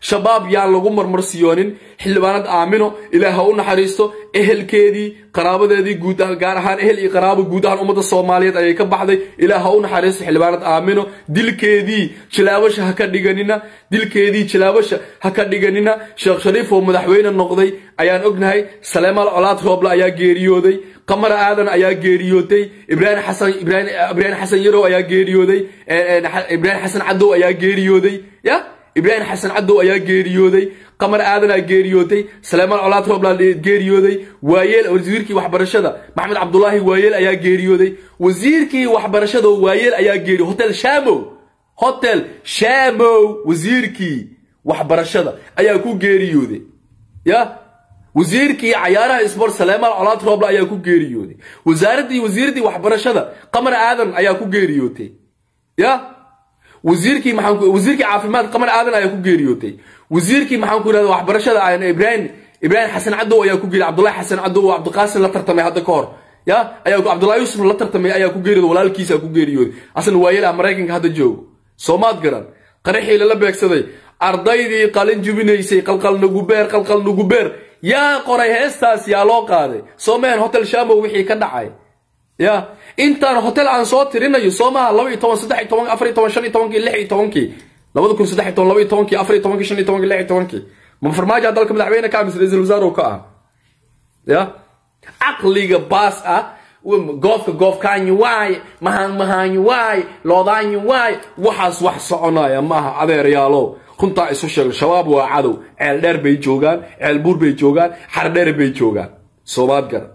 shabaab yaan lagu marmarsiyoonin xildhibaanad aamino ilaah ha u naxariisto ehelkeedii qaraabadeedii guud ahaan gaar ahaan ehel iyo qaraabo guud ahaan ummadda soomaaliyeed ayay ka baxday ilaah ha u naxariisto xildhibaanad aamino dilkeedii jilaabasha ha ka dhiganina dilkeedii jilaabasha ha ka dhiganina sheekh shariif oo madaxweyne noqday ayaan ognahay saleemaal colaad rooble ayaa geeriyooday qamara aadan ayaa geeriyooday ibraahim xasan ibraahim ibraahim xasan yarow ayaa geeriyooday ibraahim xasan cadow ayaa geeriyooday ya ibraahim xasan cadow ayaa geeriyooday qamar aadanaa geeriyooday saleemaan colaad roobland geeriyooday waayeel wasiirkii waxbarashada maxamed cabdulaahi waayeel ayaa geeriyooday wasiirkii waxbarashada waayeel ayaa geeriyo hotel shamow hotel shamow wasiirkii waxbarashada ayaa ku geeriyooday ya wasiirkii cayaaraha sport saleemaan colaad rooble ayaa ku geeriyooday wasaaraddii wasiiraddii waxbarashada qamar aadan ayaa ku geeriyootay ya wasiirkii maxaan wasiirkii caafimaad qamar aadan ayaa ku geeriyootay wasiirkii maxaan ku yidhahda waxbarashada ibraahim ibraahim xasan cadow ayaa ku geeriyay cabdullahi xasan cadow oo cabdiqaasim la tartamay hadda ka hor ya ayaa cabdullahi yuusuf la tartamay ayaa ku geeriyooday walaalkiisa ku geeriyooday asna waayeel ah maraykanka hadda joogo soomaad garan qaraxii lala beegsaday ardaydii qalin jubinaysay qalqal nugubeer qalqal nugubeer yaa qoray heestaas yaa loo qaaday soomehen hotel shamow wixii ka dhacay ya intaan hotel aan soo tirinayo soomaha laba iyo toban saddex iyo toban afar iyo toban shan iyo tobankii lix iyo tobankii labada kun saddex iyo toban laba iyo tobankii afar iyo tobankii shan iyo tobankii lix iyo tobankii ma farmaajo dalka madaxweyne ka amis ra-iisul wasaare ka ah ya caqliga baas ah goofka goofkaanyi waay mahaan mahaanyi waay loodaanyi waay waxaas wax soconaya maaha adeerayaalow runtaa isu sheego shabaab waa cadow ceel dheer bay joogaan ceel buur bay joogaan xardheer bay joogaan soomaad garan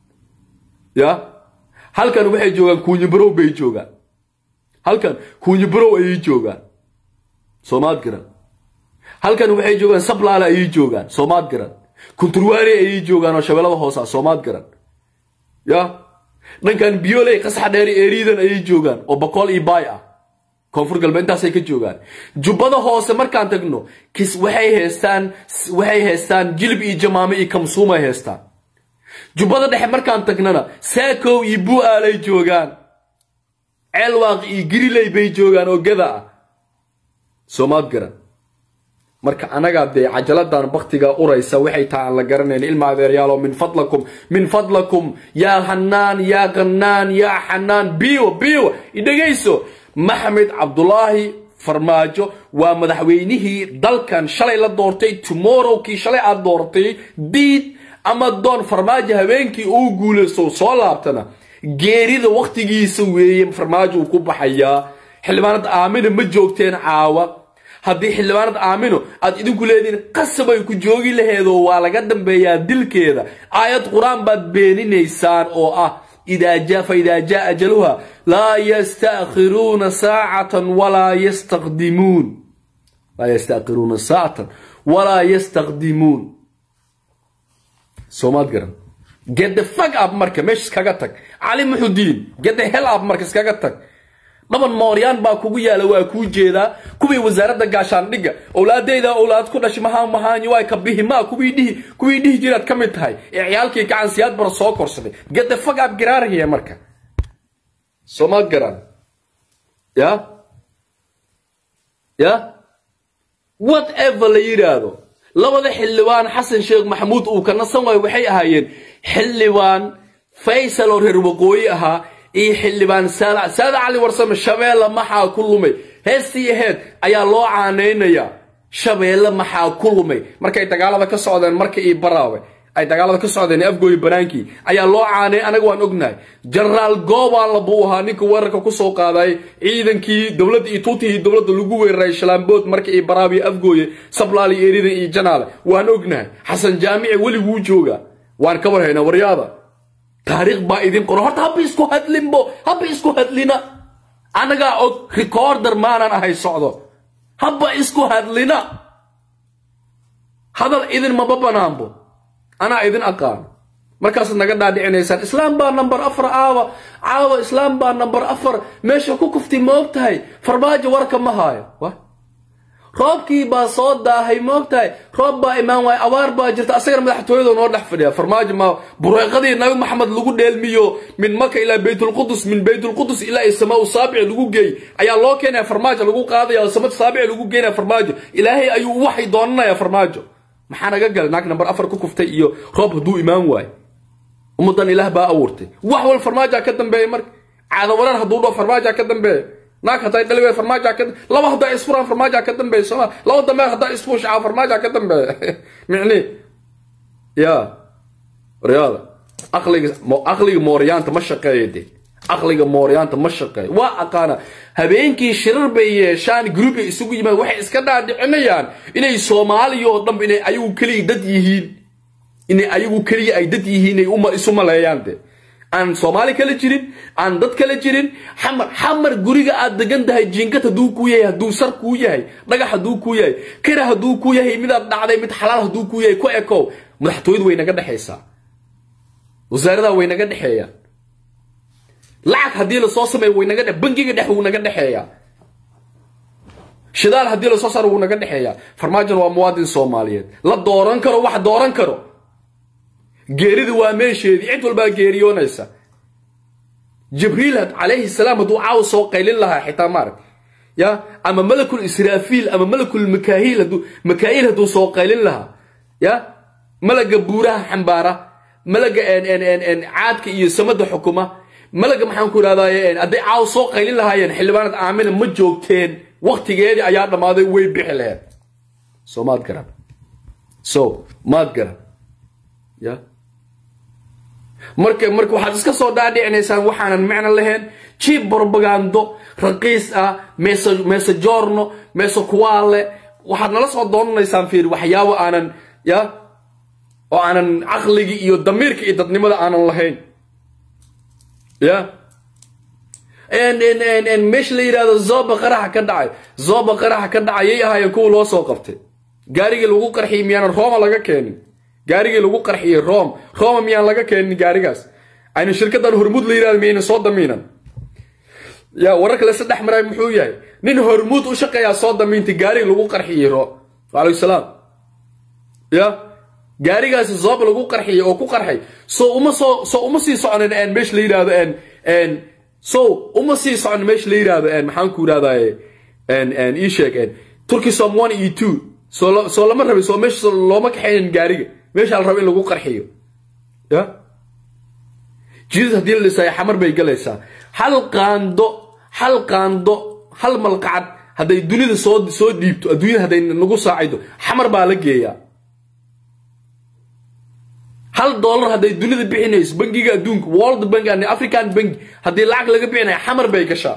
ya halkan waxay joogaan kuunyibarow bay joogaan halkan kuunyibarow ayay joogaan soomaad garan halkan waxay joogaan sablaale ayay joogaan soomaad garan kunturwaari ayay joogaan oo shabeellada hoosa soomaad garan ya dhankan biyooley qasaxa dheer eeriidan ayay joogaan oo bakool iyo baay ah koonfur galbeed intaasay ka joogaan jubbada hoose markaan tagno kis waxay haystaan waxay haystaan jilib iyo jamaame iyo kamsuumay haystaan jubbada dhexe markaan tagnana saakow iyo bu'aalay joogaan ceelwaaq iyo giriley bay joogaan oo gada ah soomaad garan marka anagaa dee cajaladan baktiga uraysa waxay tahay aan la garanayn ilma adeeryaalo min fadlakum min fadlakum yaa hanaan yaa qanaan yaa xanaan biiwa biiwa idhegayso maxamed cabdulaahi farmaajo waa madaxweynihii dalkan shalay la doortay tomorrow kii shalay aad doortay diid ama doon farmaajo habeenkii uu guulaysto soo laabtana geerida wakhtigiisa weeye farmaajo uu ku baxayaa xildhibaanad aamina ma joogteen caawa haddii xildhibaanad aamino aad idinku leedihiin qasabay ku joogi laheedoo waa laga dambeeyaa dilkeeda aayad qur-aan baad beeninaysaan oo ah إذا جاء فإذا جاء أجلها لا يستأخرون ساعة ولا يستقدمون لا يستأخرون ساعة ولا يستقدمون سومات قرن get the fuck up marka meesha iskaga tag cali muxudiin get the hell up marka iskaga tag dhaban mooryaan baa kugu yaala waa kuu jeedaa kuwii wasaaradda gaashaandhigga owlaadeyda owlaad ku dhashay mahaa mahaanyi waay ka bihi maa kuwii dhihi kuwii dhihi jiraad ka mid tahay ee ciyaalkii gacan siyaad bara soo korsaday gede fagaab garaaraya marka soomaad garan ya ya whatever la yidhaahdo labada xildhibaan xasan sheekh maxamuud uu ka nasan waayo waxay ahaayeen xildhibaan faysal oo reer waqooyi ahaa iyo xildhibaan saadac saadac cali warsame shabeelle maxaa ku lumay heestii aheed ayaa loo caanaynayaa shabeelle maxaa ku lumay markay dagaalada ka socdeen marka io baraawe ay dagaalada ka socdeen afgooyi banaankii ayaa loo caanay anaga waan ognahay jenaraal goobaanla buu ahaa ninka weerarka kusoo qaaday ciidankii dowladda iyo tuutihii dowladda lagu weeraray shalaambood marka io baraawe iyo afgooye sablaali iyo eridan iyo janaale waan ognahay xasan jaamici weliguu jooga waan ka warhaynaa waryaada taariikh baa idin qoro horta haba isku hadlinbo haba isku hadlina anagaa og recorder maanan ahay socdo haba isku hadlina hadal idin maba banaanbo anaa idin aqaan markaasaad naga dhaadhicinaysaan islaam baa number afar caawa caawa islaam baa number afar meesha ku kuftay ma og tahay farmaajo warka ma haayo roobkii baa soo daahay moogtahay roob baa imaan waay abaar baa jirta asagana madaxtooyada noo dhex fadhiya farmaajo ma bureeqadii nabi maxamed lagu dheelmiyo min maka ilaa baytulqudus min baytulqudus ilaa samaa saabici lagu geey ayaa loo keenaya farmaajo lagu qaadaya oo samad saabici lagu geynaya farmaajo ilaahay ayuu waxay doonanaya farmaajo maxaa naga galay naag nambar afar ku kuftay iyo roob hadduu imaan waayo ummadan ilaah baa abuurtay wax wal farmaaja ka dambeeya marka caado warar hadduu dhao farmaaja ka dambeeya naag hadday dhali wey farmaaja ka laba haddaa isfuraan farmaaja ka dambeeya sooma laba dambeer haddaa isfuushaa farmaaja ka dambeeya micni ya waryaada aqliga aqliga mooryaanta ma shaqeeya de aqliga mooryaanta ma shaqeeyo waa aqaana habeenkii shirar bay yeeshaan group ay isugu yimaad waxay iska dhaadhicinayaan inay soomaaliya oo dhan inay ayagu keliya dad yihiin inay ayagu keliya ay dad yihiin ay uma isu maleeyaan de aan soomaali kala jirin aan dad kala jirin xamar xamar guriga aad degan tahay jiingad hadduu kuu yahay hadduu sar kuu yahay dhagax hadduu kuu yahay kara hadduu kuu yahay midaad dhacday mid xalaal hadduu kuu yahay ku ekow madaxtooyadu way naga dhexaysaa wasaaradaa way naga dhexeeyaan lacag haddii lasoo sameeyo way naga dhe bangiga dhex wuu naga dhexeeyaa shidaal haddii lasoo saaro wuu naga dhexeeyaa farmaajona waa muwaadin soomaaliyeed la dooran karo wax dooran karo geerida waa meesheedii cid walbaa geeriyoonaysa jibriil calayhi salaam hadduu caawa soo qaylin lahaa xitaa maarag ya ama malakul israafiil ama malakul makaahiil hadduu makaa'iil hadduu soo qaylin lahaa ya malaga buuraha xambaara malaga caadka iyo samada xukuma malaga maxaan ku idhahdaye hadday caawa soo qaylin lahaayeen xildhibaanad aamina ma joogteen waktigeedii ayaa dhammaaday way bixi laheed so maad garan so maad garan ya marka marka waxaad iska soo dhaadhicinaysaan waxaanan macno lahayn jiib propagando raqiis ah meso mesajorno meso kuwaale waxaad nala soo doonanaysaan fiir waxyaabo aanan ya oo aanan caqligii iyo damiirka iyo dadnimada aanan lahayn ya meesha la yidhahdo zoba qaraxa ka dhacay zoba qaraxa ka dhacay yay ahaayeen kuwa loo soo qabtay gaarigii lagu qarxiyey miyaanan rooma laga keenin gaarigii lagu qarxiyey rom roma miyaan laga keenin gaarigaas ayna shirkadan hormuud la yidhahdo miyayna soo damiinan ya wararka lase dhex maray muxuu yahay nin hormuud u shaqeeyaa soo damiintay gaarigi lagu qarxiyey ro alaykum salaam ya gaarigaasi zoob lagu qarxiyey oo ku qarxay soo uma soo soo uma sii socnin meesha la yidhahdo so uma sii socon meesha la yidhahdo maxaan ku yidhahdaye ii sheeg turkey som one iyo two soo soo lama rabin soo meesha looma kaxaynin gaariga meesha la rabo in lagu qarxiyo ya jidad haddii la dhisaayo xamar bay galaysaa hal qaando hal qaando hal malqacad hadday dunida soo soo dhiibto adduunyada hadday nagu saacaydo xamar baa la geeyaa hal dollar hadday dunida bixinayso bangiga adduunka world bank and african bank haddii lacag laga bixinaya xamar bay gashaa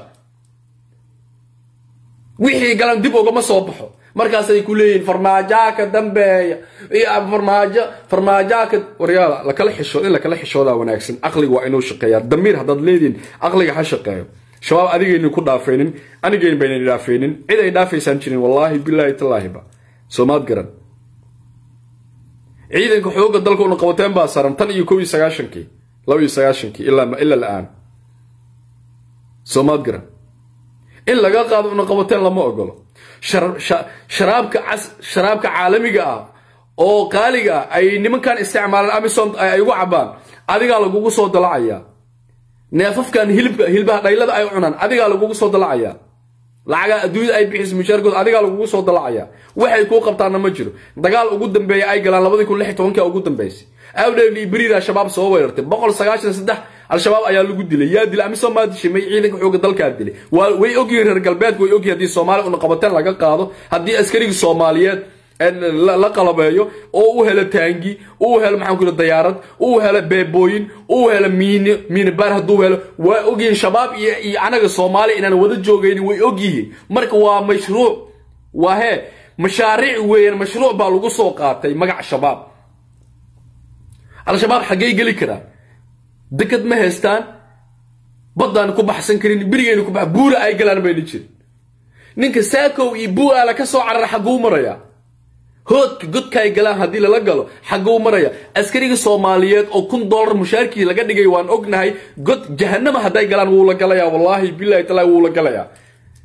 wixii galan dib ugama soo baxo markaasay ku leeyihiin farmaajaa ka dambeeya iyo farmaajo farmaajaa ka waryaala lakala xishood in lakala xishoodaa wanaagsan aqliga waa inuu shaqeeyaa damiir haddaad leedihin aqliga ha shaqeeyo shabaab adigaynin ku dhaafaynin anigayn baynan dhaafaynin cid ay dhaafaysaan jirin wallaahi bilaahi tallaahiba soomaad garan ciidanka xooga dalka una qabateen baa saran tan iyo kow iyo sagaashankii laba iyo sagaashankii ilaa ila la-aan soomaad garan in laga qaado una qabateen lama ogolo sharaabka sharaabka caalamiga ah oo qaaliga ah ay nimankan isticmaalaan amisom ay ugu cabaan adigaa lagugu soo dalacayaa neefafkan hilibka hilbaha dhaylada ay cunaan adigaa lagugu soo dalacayaa lacagaa adduunyada ay bixiso mushaarkood adigaa lagugu soo dalacayaa waxay kuu qabtaanna ma jiro dagaal ugu dambeeya ay galaan labadii kun lix tobanka ugu dambeysay awdheer iyo beriir al-shabaab soo weerartay boqol sagaashan saddex al-shabaab ayaa lagu dilay yaa dilay amisom maa dishay may ciidanka xooga dalkaa dilay waa way ogyihiin reer galbeedka way ogyihin haddii soomaaliya una qabateen laga qaado haddii askarigii soomaaliyeed la qalabeeyo oo u helo taangi uu helo maxaan ku yidhi dayaarad uu helo beebooyin uu helo miini miini baar hadduu helo waa ogyihiin shabaab iyo iyo anaga soomaaliya inaan wada joogaynin way ogyihiin marka waa mashruuc waa hee mashaariic weeyaan mashruuc baa lagu soo qaatay magac shabaab al-shabaab xaggay geli karaan dekad ma haystaan baddaan ku baxsan karin berigayna ku bax buura ay galaan bayna jirin ninka saakow iyo buaala ka soo carara xagguu maraya hoodka godka ay galaan haddii lala galo xagguu maraya askariga soomaaliyeed oo kun dollar mushaarkii laga dhigay waan ognahay god jahanama hadday galaan wuu la galayaa wallaahi bilahi taala wuu la galayaa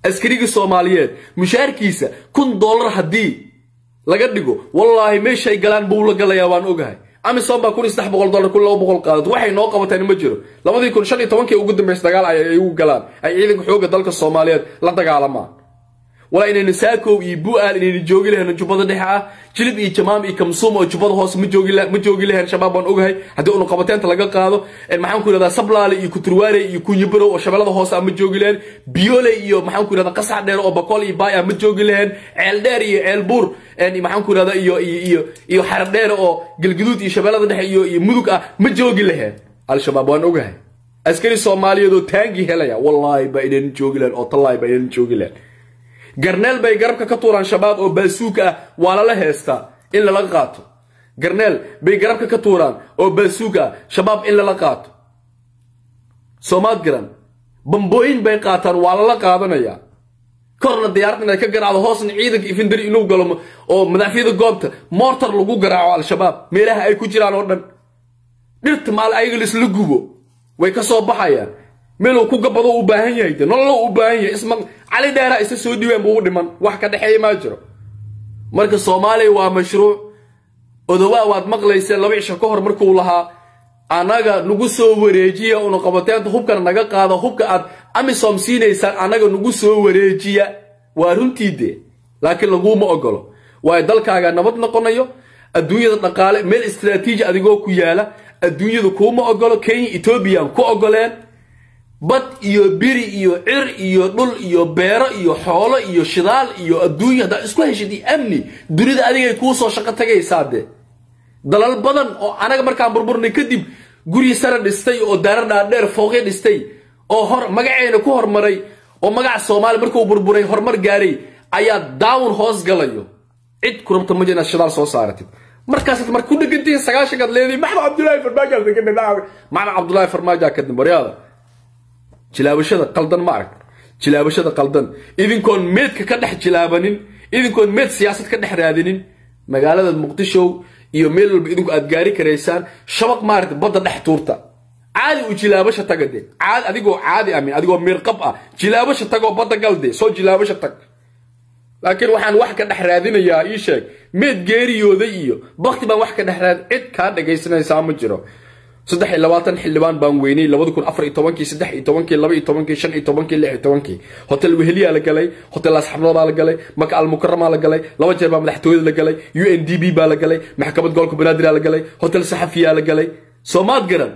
askarigii soomaaliyeed mushaarkiisa kun dollar haddii laga dhigo wallaahi meeshay galaan buu la galayaa waan ogahay amisom baa kun iyo saddex boqol dollar kun laba boqol qaadad waxay noo qabateen ma jiro labadii kun shan iyo tobankii ugu dambaysa dagaal ay ugu galaan ay ciidanka xoogga dalka soomaaliyeed la dagaalamaan walaa inayna saakow iyo bu'aal inayna joogi lahayn jubbada dhexe ah jilib iyo jamaam iyo kamsuum oo jubbada hoose ma joogi ma joogi lahayn shabaab baan ogahay haddii unu qabateenta laga qaado maxaan ku yidhahdaa sablaale iyo kuturwaare iyo kunyibarow oo shabeellada hoose ah ma joogi lahayn biyoole iyo maxaan ku yidhahdaa qasax dheer oo bakool iyo baay ah ma joogi lahayn ceel dheer iyo ceel buur maxaan ku yidhahdaa iyo iyo iyo xarar dheer oo galguduud iyo shabeellada dhexe iyo iyo mudug ah ma joogi lahayn al-shabaab waan ogahay askari soomaaliyeed oo taangi helaya wallaahi baa inayna joogi lahayn oo tallaahi baa inayna joogi lahayn garneel bay garabka ka tuuraan shabaab oo baasuuka ah waa lala heestaa in lala qaato garneel bay garabka ka tuuraan oo baasuuka ah shabaab in lala qaato soomaad garan bambooyin bay qaataan waa lala qaadanayaa korna diyaarad inay ka garaacdo hoosna ciidanka ifindari inuu galo oo madaxfiyada goobta moortar lagu garaaco al-shabaab meelaha ay ku jiraan oo dhan dhirta maal ayaga laisla gubo way ka soo baxayaan meeluu ku gabado u baahan yahay de nololo u baahan yahay isma cali dheera isa soo dhiween buu u dhiman wax ka dhexeeya maa jiro marka soomaaliya waa mashruuc odowaa waad maqlayseen laba cisho ka hor markuu lahaa annaga nagu soo wareejiya una qabateenta hubkana naga qaado hubka aad amisom siinaysaan annaga nagu soo wareejiya waa runtii dee laakiin laguuma ogolo waayo dalkaaga nabad noqonayo adduunyada dhaqaale meel istraatiiji adigoo ku yaala adduunyada kuuma ogolo kenya etoobiyaan ku ogoleen bad iyo biri iyo cir iyo dhul iyo beero iyo xoolo iyo shidaal iyo adduunya haddaad isku heshid iyo amni dunida adigay kuu soo shaqo tagaysaa dee dalal badan oo anaga markaan burburnay kadib guryi sare dhistay oo daara dhaadheer fooqya dhistay oo hor magaceena ku hormaray oo magaca soomaaliya markuu burburay horumar gaaray ayaa daawun hoos galayo cid ku rabta ma inaad shidaal soo saaratid markaasaad marka ku dhegantihiin sagaashankaad leedihin maxmed cabdullaahi farmaajo maxmed cabdullaahi farmaajo ka dambaryaada jilaabashada qaldan ma arag jilaabashada qaldan idinkoon meedka ka dhex jilaabanin idinkoon meed siyaasad ka dhex raadinin magaalada muqdisho iyo meel walba idinku aad gaari karaysaan shabaq maaragta badda dhex tuurta caadi u jilaabasha taga de caadi adigoo caadi amin adigoo miirqab ah jilaabasha tagoo badda gal de soo jilaabasha tag laakiin waxaan wax ka dhex raadinayaa ii sheeg meed geeriyooday iyo bakti baan wax ka dhex raad cid kaa dhagaysanaysaa ma jiro saddex iyo labaatan xildhibaan baan weynay labada kun afar iyo tobankii saddex iyo tobankii laba iyo tobankii shan iyo tobankii lix iyo tobankii hotel weheliyaa la galay hotel asxabnada baa la galay maka almukaramaa la galay laba jeer baa madaxtooyada la galay u n d b baa la galay maxkamad gobolka banaadir la galay hotel saxafiyaa la galay soomaad garan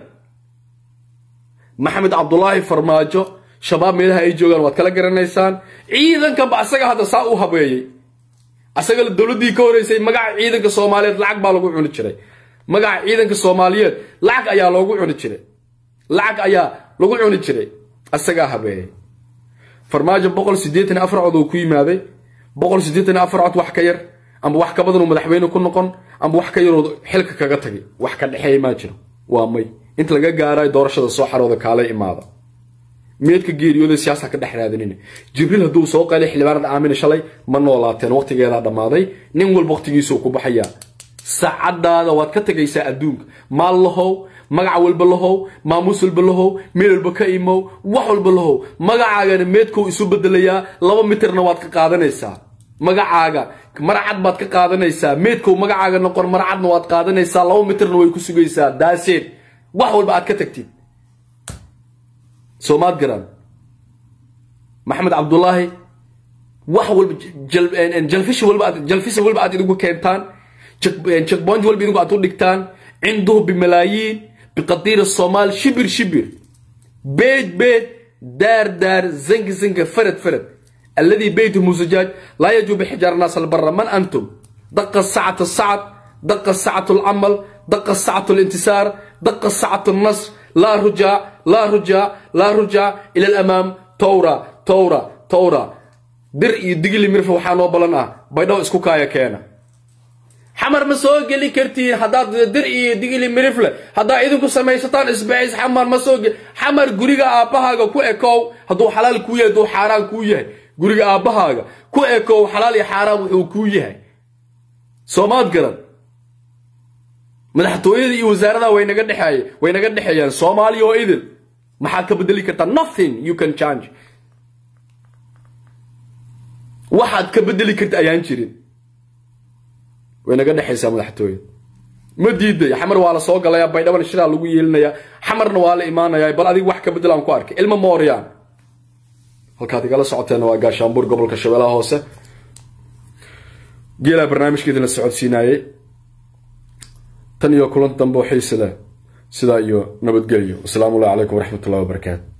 maxamed cabdulaahi farmaajo shabaab meelaha ay joogaan waad kala garanaysaan ciidankanba asaga hadda saa u habeeyey asaga dowladdii ka horeysay magaca ciidanka soomaaliyeed lacag baa lagu cuni jiray magaca ciidanka soomaaliyeed lacag ayaa loogu cuni jiray lacag ayaa lagu cuni jiray asagaa habeeyey farmaajo boqol siddeetan afar cod uu ku yimaaday boqol siddeetan afar cod wax ka yar amba wax ka badan uu madaxweyne ku noqon amba wax ka yaroo xilka kaga tagay wax ka dhexeeya maa jiro waa may inta laga gaarayo doorashada soo xarooda kaala imaada meedka geeriyooda siyaasa ka dhex raadinina jibriil hadduu soo qalay xildhibaanada aamina shalay ma noolaateen waqtigeedaa dhammaaday nin walba waqtigiisuu ku baxayaa saacadaada waad ka tegaysaa adduunka maal lahow magac walba lahow maamuus walba lahow meel walba ka imow wax walba lahow magacaagana meedkou isu bedelayaa laba mitirna waad ka qaadanaysaa magacaaga marcad baad ka qaadanaysaa meedkou magacaaga noqon marcadna waad qaadanaysaa laba mitirna way ku sugaysaa daaseen wax walba aad ka tagtid soomaad garan maxamed cabdulaahi wax walba jalfish walba jalfisa walba aad idigu keentaan checkpoint walba idinku aad u dhigtaan cinduhu bimalaayiin biqadiir الصومال شبر شبر بيت بيت دار دار زنك زنك فرد فرد الذي بيته زجاج لا يجو بحجار الناس البر من أنتم دق الساعة الصعب دق الساعة العمل دق الساعة الانتصار دق الساعة النصر لا رجاء لا رجاء لا رجاء إلى الأمام تورا تورا تورا درء دقلي مرفو وحانو بلنا بيضاو اسكو كايا كينا xamar ma soo geli kartiin haddaad dir iyo digili mirifle haddaa idinku samaysataan isbacis xamar ma soo geli xamar guriga aabbahaaga ku ekow hadduu xalaal kuu yahay hadduu xaaraan kuu yahay guriga aabbahaaga ku ekow xalaal iyo xaaraan wuxuu kuu yahay soomaad garan madaxtooyada iyo wasaaradaha way naga dhexeeye way naga dhexeeyaan soomaaliya oo idil maxaad ka bedeli kartaa nothing you can change waxaad ka bedeli karta ayaan jirin way naga dhexaysaa madaxtooye ma diiday xamar waa la soo galaya baydhaban shiraa lagu yeelinaya xamarna waa la imaanaya bal adiga wax ka bedel aan ku arkay ilma mooryaan halkaad igala socoteen waa gaashaanbuur gobolka shabeellaha hoose geelaa barnaamijkeedii la socodsiinaayey tan iyo kulan dambe oo xiise leh sidaa iyo nabadgelyo wasalaamu allahi calaykum waraxmat ullahi wabarakaatu